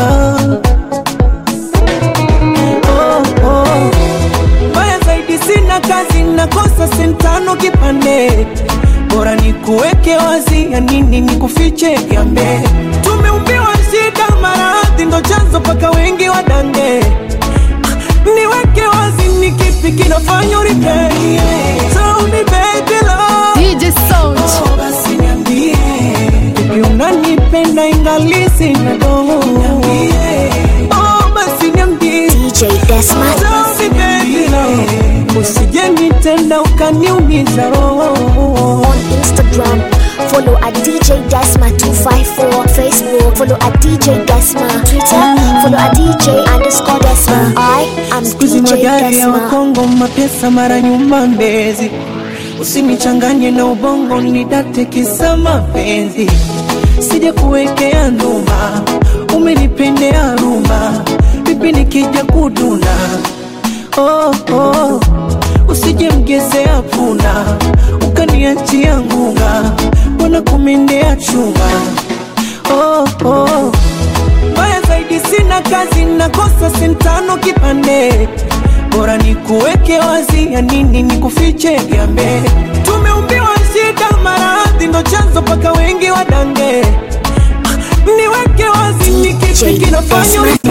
oh, oh. Mbaya zaidi sina kazi nakosa sentano kipande bora ni kuweke wazi ya nini ni kufiche gambe tumeumbiwa shida maradhi ndo chanzo paka wengi wadange niweke wazi ni kipi kinafanya uripei Tell me baby love DJ Sound. Oh, basi niambie Vipi unanipenda ingali sina dogo Oh, basi niambie DJ Desma. Tell me baby love Usije nitenda ukaniumiza roho On Instagram, follow at DJ Desma 254. Facebook, follow at DJ Desma. Twitter, follow at DJ underscore Desma. I am Skuizi DJ magari ya Desma. Wakongo mapesa mara nyuma Mbezi, usinichanganye na ubongo nidate kisa mapenzi, sija kuwekea nduma, umenipendea ruma, vipi nikija kuduna oh, oh. Usije mgezea puna ukaniachia ngunga, wana kumendea chuma oh, oh. Mbaya zaidi sina kazi, nakosa sentano kipande, bora ni kuweke wazi, ya nini ni kufiche gambe. Tumeumbiwa shida, maradhi ndo chanzo paka wengi wadange. Ah, Niweke wazi, ni kipi kinafanya uri-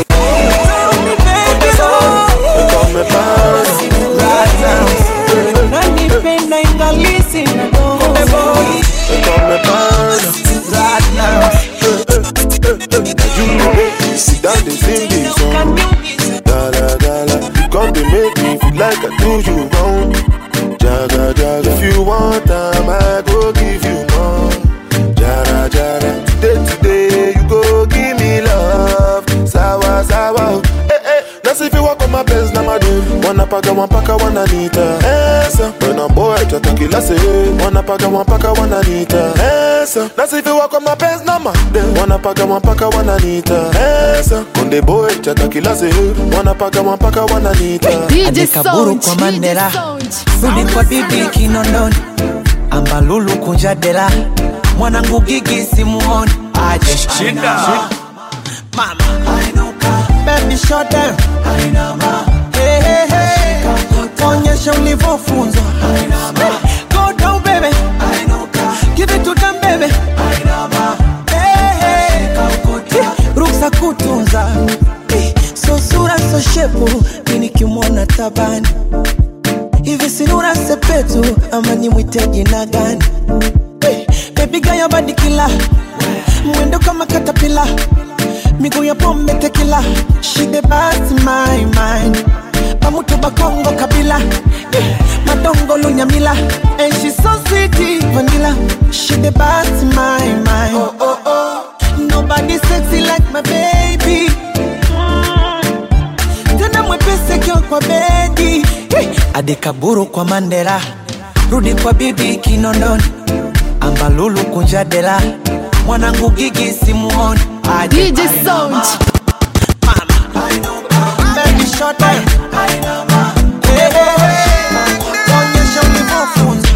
Unanipenda ingali sina dogo. Sit down, they sing this song. Dala, dala. You come to make me feel like I do you wrong. Jaga, jaga. If you want time, I go give you more. Jara, jara. Today, today, nasifiwa kwa mapenzi na madem wanapaga mpaka wananita esa wena boy tata kila sehemu wanapaga mpaka wananita esa nasifiwa kwa mapenzi na madem wanapaga mpaka wananita esa konde boy tata kila sehemu wanapaga mpaka wananita adekaburu kwa mandela rudi kwa bibi kinondoni ambalulu kunja dela mwanangu gigi simuoni aje Shida. mama baby shut down hey, hey, hey. onyesha ulivyofunzwa go down baby give it to them baby hey, hey. ruksa kutunza Eh, so sura so shepu mi nikimwona tabani hivi sinura sepetu ama nimwite jina gani Eh, bebiga ya badikila mwendo kama katapila miguu ya pombe tekila shide basi my mind pamutu bakongo kabila Eh, madongo lunyamila and she so sweet vanilla shide basi my mind oh, oh, oh. nobody sexy like my baby tena mwepesi akiwa kwa bedi hey. adekaburu kwa mandela rudi kwa bibi kinondoni ambalulu kunja dela mwanangu gigi simuoni aje DJ Sound. Baby, shut down. Hey, hey, hey. Onyesha ulivyofunzwa.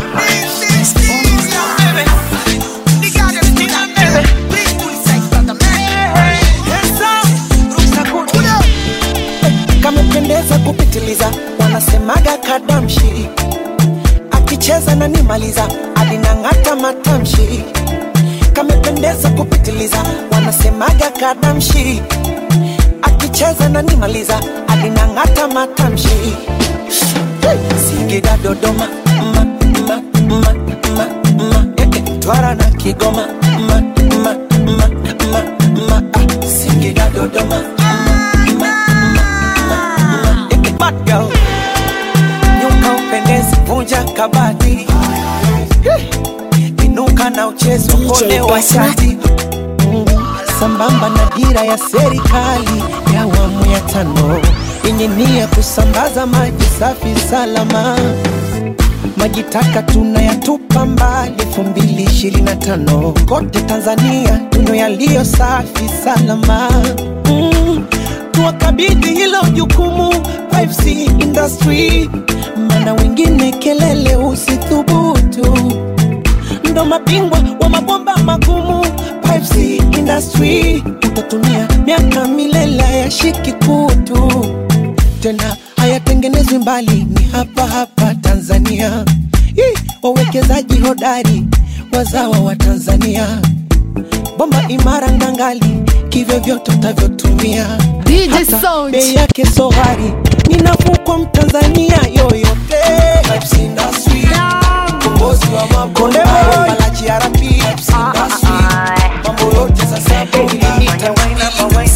kamependeza kupitiliza wanasemaga kadamshi akicheza na nimaliza alinang'ata matamshi kamependeza kupitiliza wanasemaga kadamshi akicheza na nimaliza alinang'ata matamshi Hey! singida dodoma ma, ma, ma, ma, ma, eh, eh, twara na kigoma ma, ma, ma, ma, ma, ah, singida dodoma Bad girl. Nyuka upendezi, vunja kabati inuka na uchezo kone wa shati Mm, sambamba na dira ya serikali ya awamu ya tano yenye nia kusambaza maji safi salama maji taka tunayatupa mbali elfu mbili ishirini na tano kote Tanzania tuno yaliyo safi salama mm, tuwakabidhi hilo jukumu 5C industry, maana wengine kelele usithubutu, ndo mabingwa wa mabomba magumu 5C industry, utatumia miaka milele ya shiki kutu tena hayatengenezwi mbali, ni hapa hapa Tanzania. Ih, Wawekezaji hodari wazawa wa Tanzania, bomba imara ndangali, kivyo vyote utavyotumia Hata bei yake so ghali, ni nafuu kwa Mtanzania yoyote. Pipes Industry, ukombozi wa mabonde, malaji ya rapi, Pipes Industry, mambo yote sasa Ita wine up, wine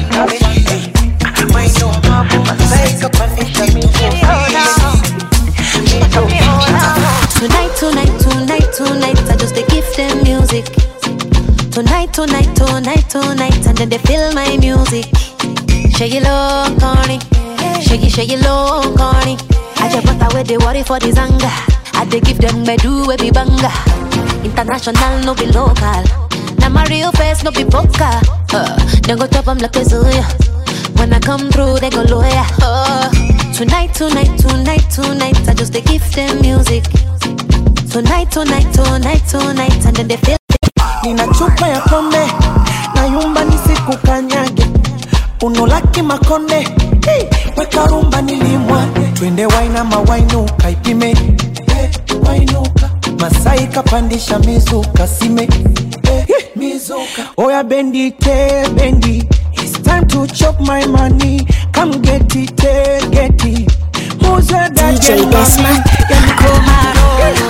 Tonight, tonight, tonight, tonight, I just they give them music. Tonight, tonight, tonight, tonight, and then they feel my music. Shake it low, corny. Shake it, shake it low, corny. I just put away the worry for the zanga. I they give them bedu we be banga. International, no be local. Now my real face, no be poker. Uh, then go top 'em like a Zuya. When I come through, they go lawyer. Oh, tonight, tonight, tonight, tonight, I just they give them music. Tonight, tonight, tonight, tonight, and then they feel. nina chupa ya pombe na yumba nisikukanyage unolaki makonde hey, weka rumba nilimwa twende wainama wainuka ipime hey, wainuka masai kapandisha mizuka sime hey, mizuka oya bendi te bendi It's time to chop my money come get it eh, get it Who's that DJ girl, Desma. mami? Yani komaro.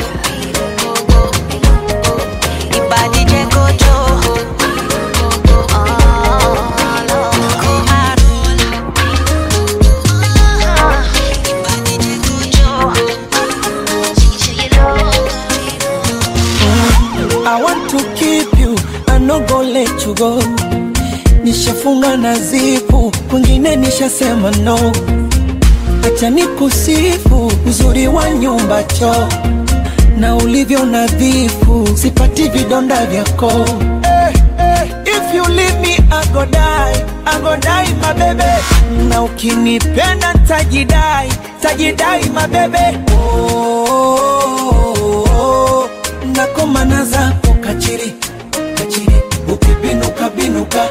I want to keep you, I no go let you go. Nishafunga na zipu kwingine nishasema no acha nikusifu uzuri wa nyumba choo na ulivyo nadhifu sipati vidonda vyako hey, hey. if you leave me I go die, I go die my baby na ukinipenda tajidai tajidai my baby oh, oh, oh. nakomana zako kachiri kachiri ukibinuka binuka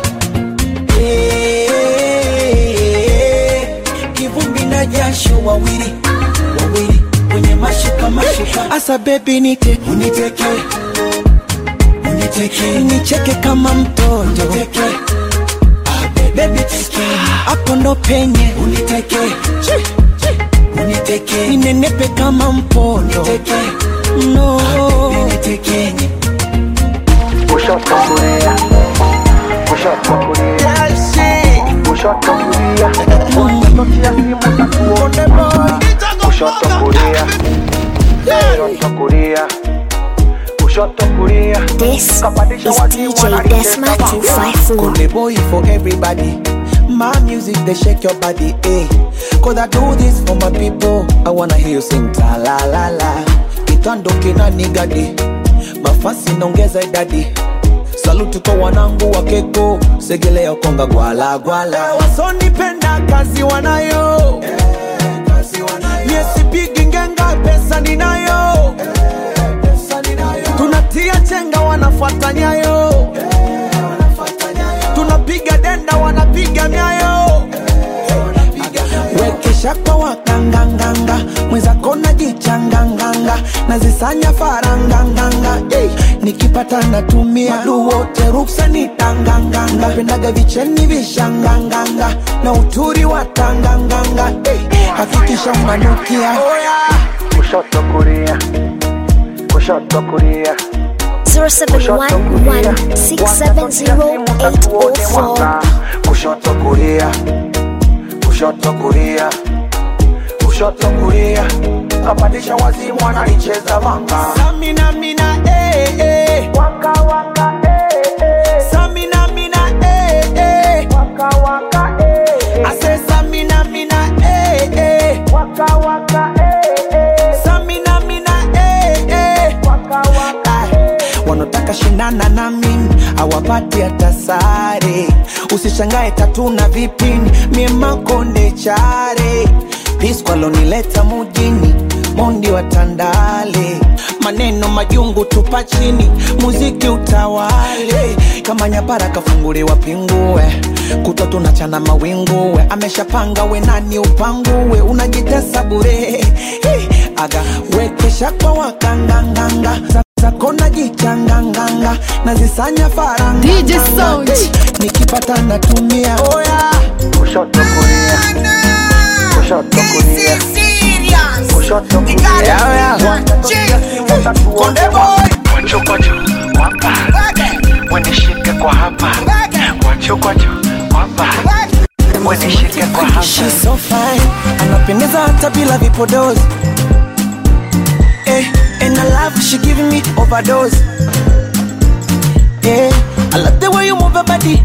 Eh, kivumbi na jasho wawili wawili kwenye mashuka mashuka asa bebi nite uniteke uniteke nicheke kama mtoto uniteke bebi teke hapo ndo penye uniteke uniteke ninenepe kama mpondo uniteke no unitekenye kushoto kulia kushoto kulia kushoto kulia utatotia simu tatuone kushoto kulia kushoto kulia kushoto kulia This is DJ Desma 254. Kunde boy for everybody. My music they shake your body, eh? Cause I do this for my people. I wanna hear you sing ta la la la. Kitando kina nigadi. Mafasi naongeza idadi. Saluti kwa wanangu wa keko. Segelea konga gwala gwala. Wasonipenda kazi wanayo. Niesipigi ngenga pesa ninayo. Tunatia chenga wanafuata nyayo. Tunapiga denda wanapiga nyayo. Wekesha kwa wakanganganga mwenzako najichanganganga nazisanya faranganganga hey. nikipata natumia madu wote ruksa ni tanganganga napendaga vicheni vishanganganga na uturi wa tanganganga hey. hakikisha unanukia oh, yeah. kushoto kulia kushoto kulia 0711-670-804 kushoto kulia kushoto kulia kushoto kulia kapandisha wazimu wanalicheza vanga Samina mina eh eh waka waka eh eh Samina mina eh eh waka waka eh I say Samina mina eh eh waka waka eh eh Samina mina eh eh waka waka wanataka shindana na mimi awapati hata sare usishangae tatu na vipini mie makonde chare piskwalonileta mujini mondi wa tandale maneno majungu tupa chini muziki utawale kama nyapara kafunguliwa pingue kutwa tunachana mawinguwe ameshapanga we nani upanguwe unajitesa bure hey, aga wekesha kwa wakanganganga zako najichanganganga nazisanya faranga DJ Sound. nikipata natumia oh, yeah. kushoto kulia kushoto kulia kushoto kulia Konde boy kwacho kwacho wapa wenishike kwa hapa kwacho kwacho wapa wenishike kwa hapa She's so fine, anapendeza hata bila vipodozi eh, and I love she giving me overdose eh, I love the way you move your body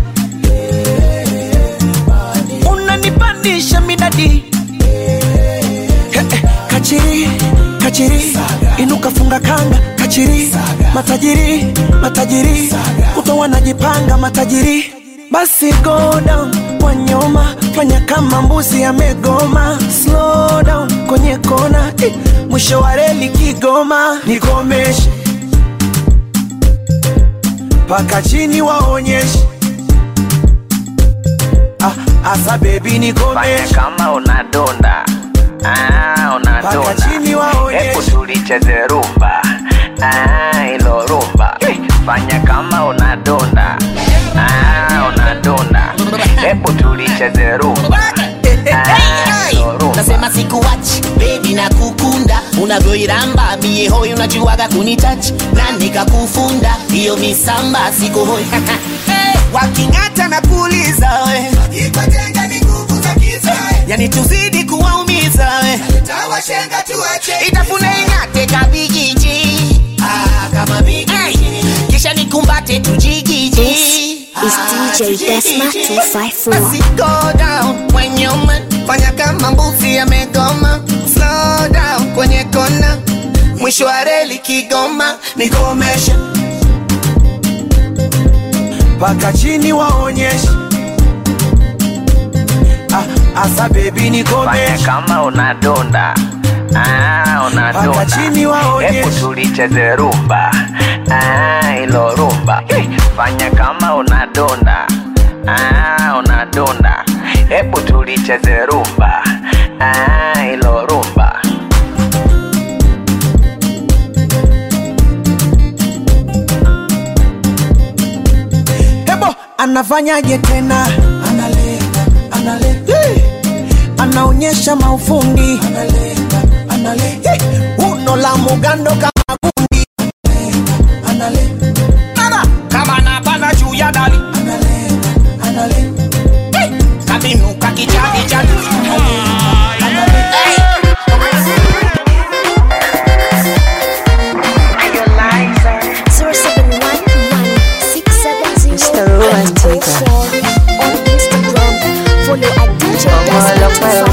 unanipandisha midadi eh, eh, kachiri kachiri inuka funga kanga kachiri matajiri matajiri kuto wanajipanga matajiri basi go down kwa nyoma fanya kama mbuzi amegoma slow down kwenye kona eh, mwisho wa reli kigoma nikomeshe mpaka chini waonyeshe ah, asa bebi nikomeshe kama unadonda ah, Paka unadonda chini waonyeshe. hebu tulicheze rumba ah, ilo rumba fanya kama unadonda ah, unadonda hebu tulicheze rumba ah, ilo rumba nasema sikuwachi bebi na kukunda unavyoiramba mie hoi unajuaga kunitachi na nikakufunda hiyo misamba siko hoi waking'ata na kuuliza we ikotenga ni nguvu za kiza yani tuzidi kuwaumiza we tawashenga tuache itafune ing'ate kabigiji ah, kama bigiji kisha nikumbate tujigiji is DJ Desma 254. Basi go down kwenye uma fanya kama mbuzi amegoma slow down kwenye kona mwisho wa reli kigoma nikomesha mpaka chini waonyeshe ah, asa bebi nikomeshe kama unadonda Ah, Paka unadonda chini waonyeshe. hebu tulicheze rumba Ah, ilo rumba Eh, fanya kama unadonda Ah, unadonda hebu tulicheze rumba Ah, ilo rumba hebo anafanyaje tena analenga analenga hey! anaonyesha maufundi analenga analenga hey! uno la mugando kama gundi analenga Nana, kama napanda juu ya dali analenga hey! kabinuka kijadi jadi Zero seven one one six seven zero Mr. Romantic. four on Instagram. Follow at DJ Desma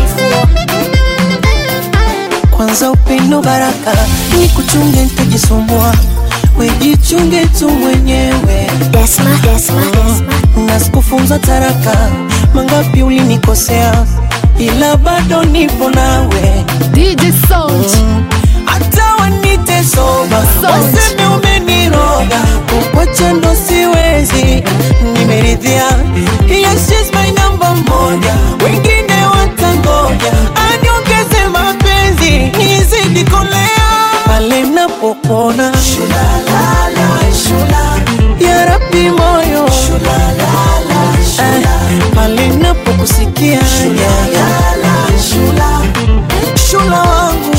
254. kwanza upendo baraka ni kuchunge ntajisumbua wejichunge tu mwenyewe Desma, Desma, Desma. na sikufunza taraka mangapi ulinikosea ila bado nipo nawe DJ Sound. hata wanite soba waseme umeniroga kukwacha ndo siwezi nimeridhia yes, she's my number moja wengine watangoja aniongeze mapenzi nizidi kolea pale napopona ya rabi moyo Eh, pale napokusikia shula wangu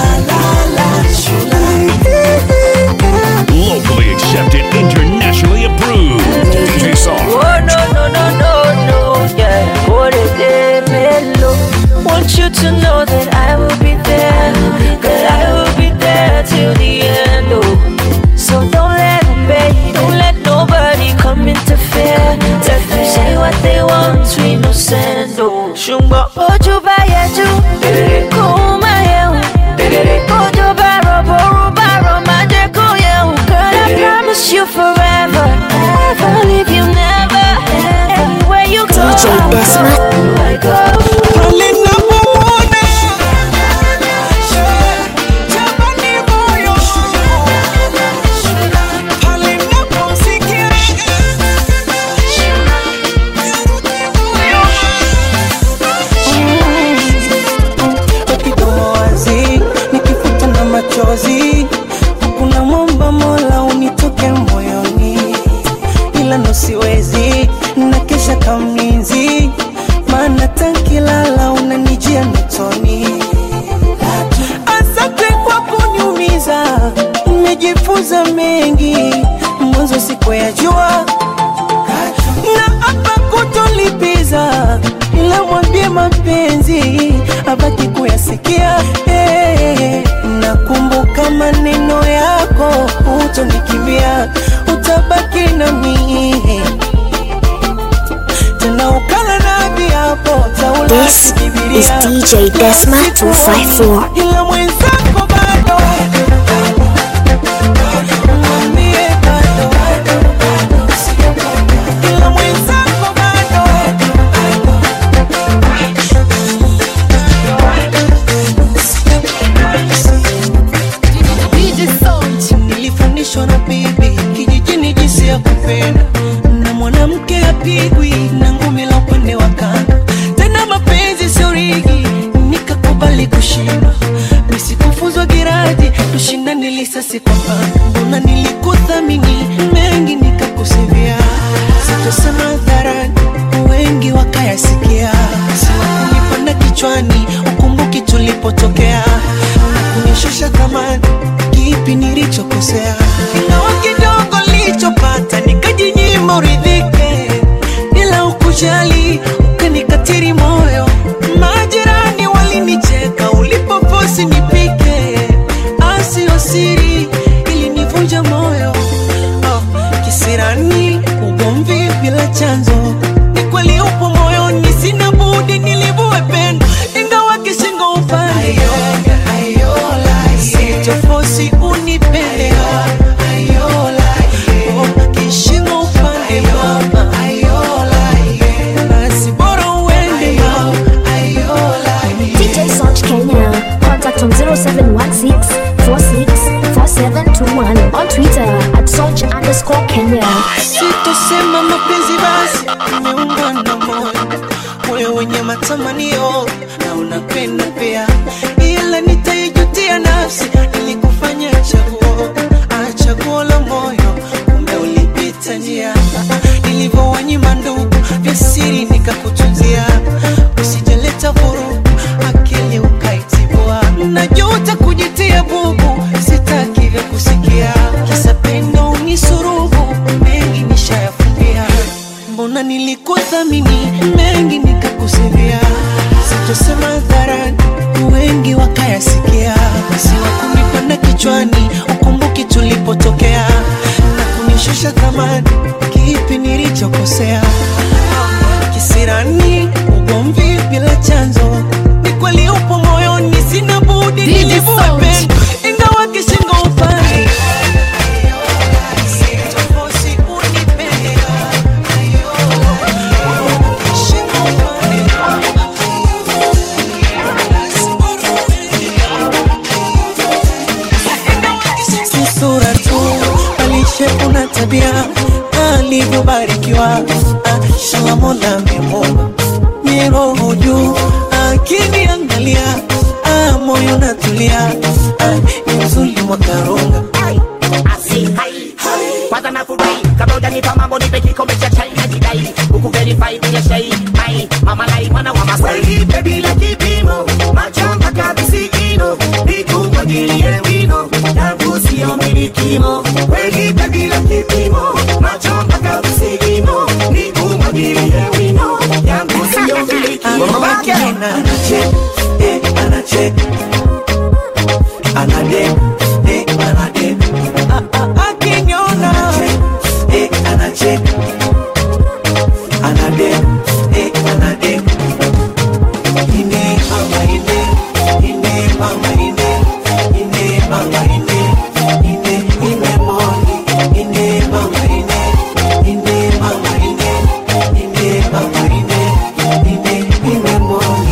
Locally accepted, internationally approved. DJ Sarge. Oh no no no no no, yeah. What a day, mellow. Want you to know that I will be there, that I will be there till the end. Oh, so don't let them bait, don't let nobody come interfere. Let them say what they want, we no send. Oh, shumba ojo ba yeju, kuma yehu, ojo ba robo roba roma je ko yehu. Girl, I promise you forever, never leave you, never. Anywhere you go, DJ Desma. I go. pale napopona jamani moyo pale napomsikia kidomo wazi nikifuta na machozi kuna mwomba mola unitoke moyoni ila ndo siwezi na kesha kamlinzi maana tankilala unanijia mitoni asante kwa kunyumiza nimejifunza mengi mwanzo siku ya jua na hapa kutolipiza ila mwambie mapenzi abaki kuyasikia hey, nakumbuka maneno yako utonikimbia utabaki nami tena ukala na viapo This is DJ Desma 254. ila mwenzako bado mwambie bado ila mwenzako bado DJ Sound. nilifundishwa na bibi kijijini jinsi ya kupenda na mwanamke apigwi na ngumi la upande wa kando tena mapenzi sio rigi nikakubali kushindwa nisikufuzwa giradi tushindane lisasi kwa pando mbona nilikuthamini mengi nikakusivia sitosema hadharani wengi wakayasikia siwakunipanda kichwani ukumbuki tulipotokea na kunishusha thamani kipi nilichokosea ingawa kidogo nilichopata nikajinyima uridhike ila ukujali ukanikatiri moyo majirani walinicheka ulipoposi nipike asio siri ilinivunja moyo oh, kisirani ugomvi bila Nasema mapenzi basi imeungwa na moyo, moyo wenye matamanio na unapenda pia, ila nitaijutia nafsi ilikufanya chaguo, ah, chaguo la moyo, kumbe ulipita njia nilivyowanyima ndugu vya siri nikakutunzia, usijaleta vurugu akili ukaitibua, najuta kujitia bubu, sitaki vya kusikia kisa pendo unisurubu, mengi nishayafumbia, mbona nilikuthamini mengi nikakusivia, sitosema hadharani wengi wakayasikia, siwakunipanda kichwani, ukumbuki tulipotokea na kunishusha thamani, kipi nilichokosea? Kisirani, ugomvi bila chanzo, ni kweli upo moyoni, sina budi DJ nilivue Sound. pendo, ingawa kishingo upande Sitofosi unipende, kishingo upande si sura tu, balishe una tabia alivyobarikiwa. Ah, Shala Mola amemuumba miroho juu, akiniangalia ah, moyo natulia, ah, ni mzuri mwakarunga kwanza nafurahi kabla hujanipa mambo nipe kikombe cha chai na jidai huku verify bila shai mai mama lai mwana wa masai bila kipimo macho mpaka visigino nikumwagilie wino yangu sio milikimo welipe bila kipimo macho mpaka visigino nikumwagilie wino yangu sio milikimo Mamake anachek, eh, anachek. Anadek, eh, anadek. Ah, ah, akiniona. Eh, anachek. Anadek, eh, anadek. Ine, mama, ine. Ine, mama, ine. Ine, mama, ine. Ine, ine, moni. Ine, mama, ine. Ine, mama, ine. Ine, mama, ine. Ine, ine, moni.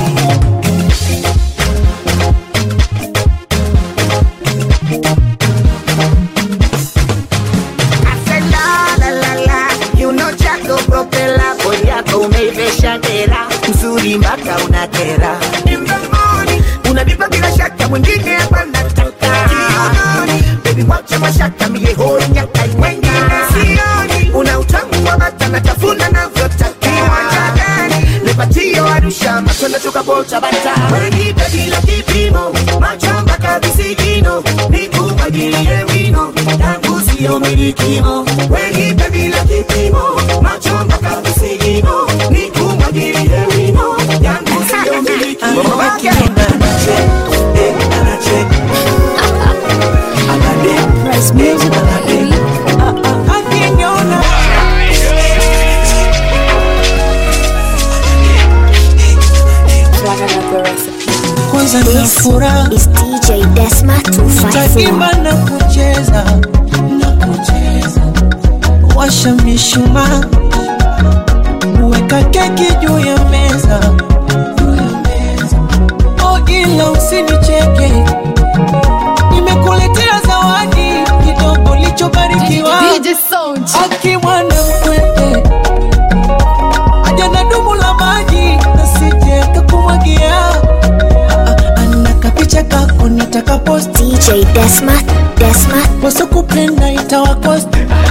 La, la, la, la. Kiuno chako propela, bodi yako umeivesha dera, uzuri mpaka unakera. In the morning, unanipa bila shaka, mwingine hapa nataka. Kiunoni, baby wacha mashaka, mie hoi nyaka, wengine sioni. Una utamu wa bata, natafuna navyotaka. Kiwanja gani? Lepatio Arusha, matunda tukabota bata. Wenipe bila kipimo, macho mpaka visigino, nikumwagilie wino, yangu sio milikimo. Wenipe bila kipimo, macho mpaka visigino, nikumwagilie wino, yangu sio milikimo. Mamake anachek, eh, anachek. Anadek, Price music, anadek. Ah, ah, akiniona. Kwanza ni furaha is DJ Desma 254. taimba na kucheza na kucheza, washa mishumaa, weka keki juu ya meza, oh, ila usinicheke, nimekuletea zawadi kidogo lichobarikiwa DJ Sound. aki mwana mkwete aja na dumu la maji nasije kakumwagia ana kapicha kako nitakapost DJ Desma, Desma, wasokupenda itawakost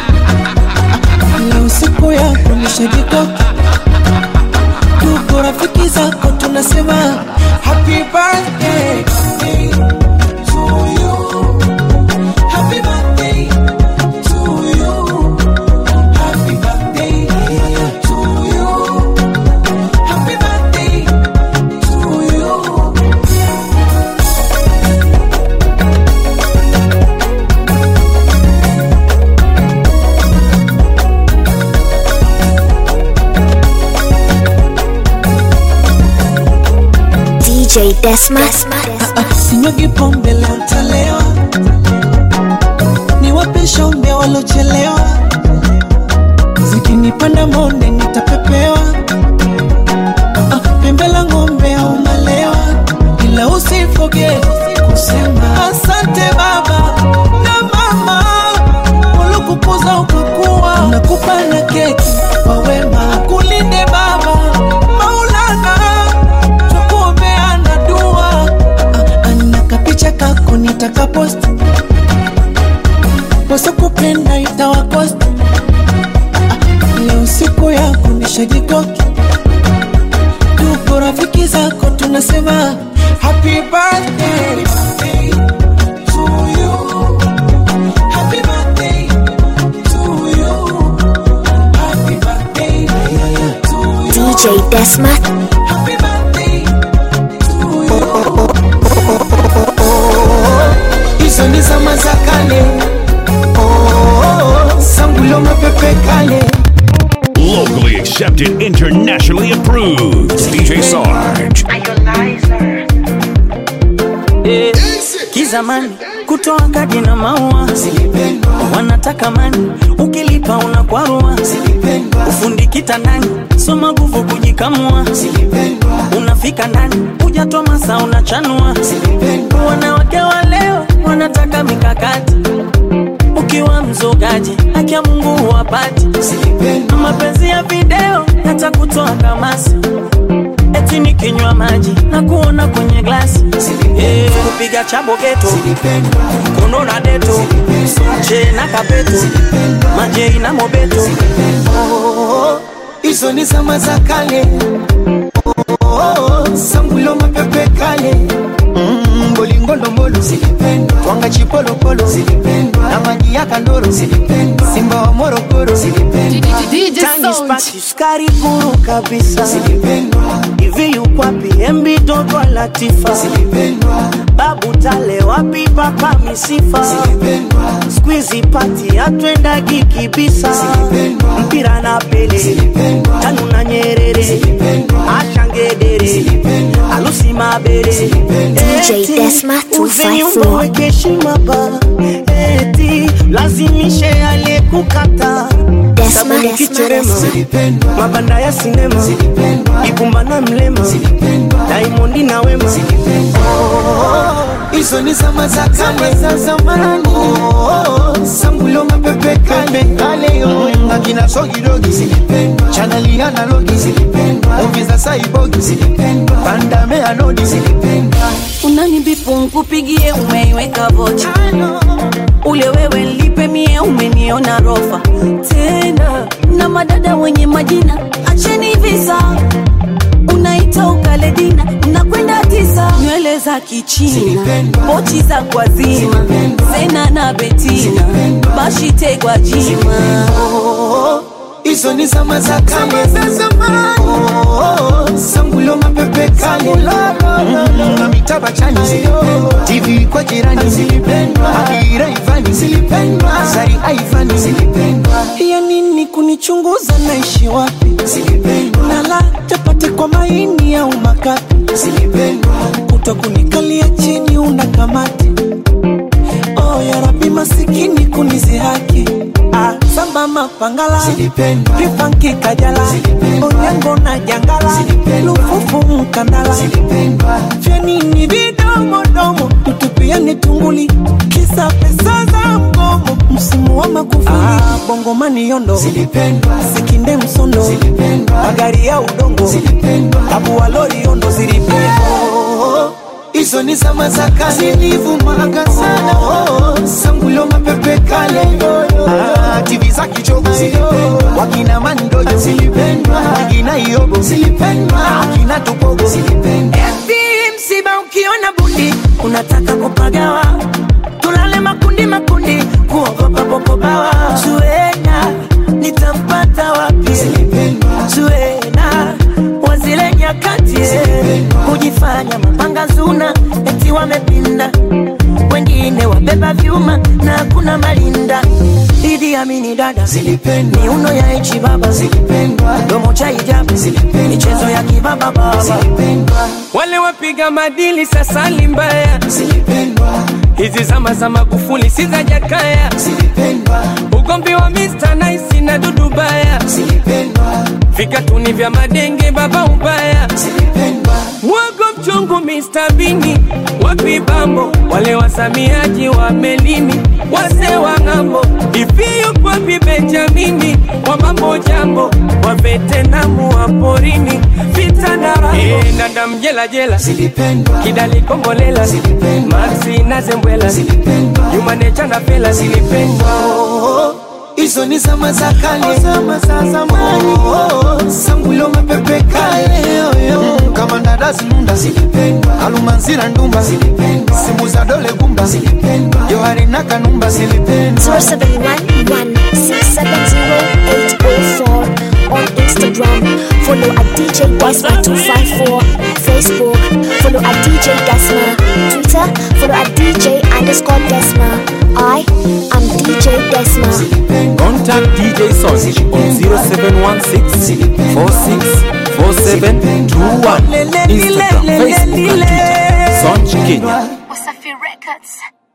leo siku yako nishajikoka tuko rafiki zako tunasema happy birthday to you. Happy birthday to you. Happy birthday to you. Happy birthday to you. DJ Desma, sinyagi pombe leo ntalewa, niwape shombe walochelewa, zikinipanda monde nitapepewa, Ah, pembe la ng'ombe au malewa, ila usifoge kusema asante baba na mama, waliokukuza ukakuwa, nakupa na keki wanataka posti wasokupenda itawakosti leo siku yako nishajikoki tuko rafiki zako tunasema happy birthday to you. Happy birthday to you. Happy birthday to you. DJ Desma. Happy birthday to you. Hizo ni zama za kale Oh, sangulo mapepe kale Locally accepted, internationally approved. DJ Sarge. Eh, kizamani kutoa kadi na maua wanataka mani ukilipa unakwarua ufundi kitandani soma nguvu kujikamua unafika ndani hujatoa masa unachanua wanawake wa leo wanataka mikakati ukiwa mzogaji haki ya mungu huwapati mapenzi ya video yatakutoa kamasi eti nikinywa maji na kuona kwenye glasi Eh, kupiga chabo geto kono na deto che na kapeto majei na mobeto Oh, hizo ni zama za kale Oh, sangulo mapepe kale Mm, bolingondombolo twanga chipolopolo na maji ya kandoro simba wa morogoro Tani spati sukari kuru kabisa hivi yukwapi embi toto latifa babu tale wapi papa misifa skwizi pati atwendagi kibisa mpira na pele tanu na nyerere ashangedere alusi mabere DJ Desma 254. wekeshima ba eti lazimishe aliyekukata Desma, sabuni Desma, kicherema Desma. mabanda ya sinema ibumba na mlema daimondi na wema hizo ni zama za kale za zamani Oh, sangulo mapepe kale kale yo akina sogidogi chanali analogi muvi za saibogi pandame anodi unanibipu nkupigie umeiweka vocha ule wewe lipe mie umeniona rofa tena na madada wenye majina acheni visa unaita ukaledina nakwenda tisa nywele za kichina pochi za kwazima zena na betina bashitegwa jima hizo ni zama za kale za zamani Oh, sangulo mapepe kale Mm, na mitaba chani tv kwa jirani adira ivani zari aivani ya nini kunichunguza naishi wapi nala chapati kwa maini au makapi kuto kunikalia chini una kamati oh, ya rabi masikini kunizihaki ah, samba mapangala pifanki kajala onyango na jangala lufufu mkandala vyanini vidomodomo tutupiani tunguli kisa pesa za mgomo msimu wa makufuli ah, bongomani yondo sikinde msondo magari ya udongo tabuwa lori yondo zilipendwa hizo ni zama za kale zilivumaga sana oh, sangulo mapepe kale ah, tv za kichogo wakina mandojo wakina iobo akina tupogo Eti msiba ukiona bundi unataka kupagawa tulale makundi makundi kuogopa popobawa zuena nitampata wapi zuena wazile nyakati kujifanya mapanga zuna eti wamepinda wengine wabeba vyuma na kuna malinda Idi Amini dada miuno ya ichi baba domo cha ijabu michezo ya kibaba baba wale wapiga madili sasa ni mbaya hizi zama za magufuli si za jakaya ugombi wa Mr. Nice na dudu baya vikatuni vya madenge baba ubaya mwago mchungu Mr. Bini wa wapi bambo wale wasamiaji wa melini wase wa ng'ambo hivi yuko wapi benjamini wa mambo jambo wa vetenamu wa porini vita na rambo e, nanda mjela jela kidali kombolela maxi na zembwela jumanecha na pela zilipendwa hizo ni zama za kale, zama za zamani. Oh, oh, sangulo mapepe kale oh, oh. kama ndadazi nunda zilipendwa, alumanzira ndumba zilipendwa, simu za dole gumba zilipendwa, johari na kanumba zilipendwa. 0711-670-804 on Instagram. Follow at DJ Desma254. Facebook. Follow at DJ Desma. Twitter. Follow at DJ underscore Desma. I am DJ Desma. Contact DJ Sonch on 0716 464721. Instagram, Facebook, and Twitter. Sonch Kenya. Wasafi Records.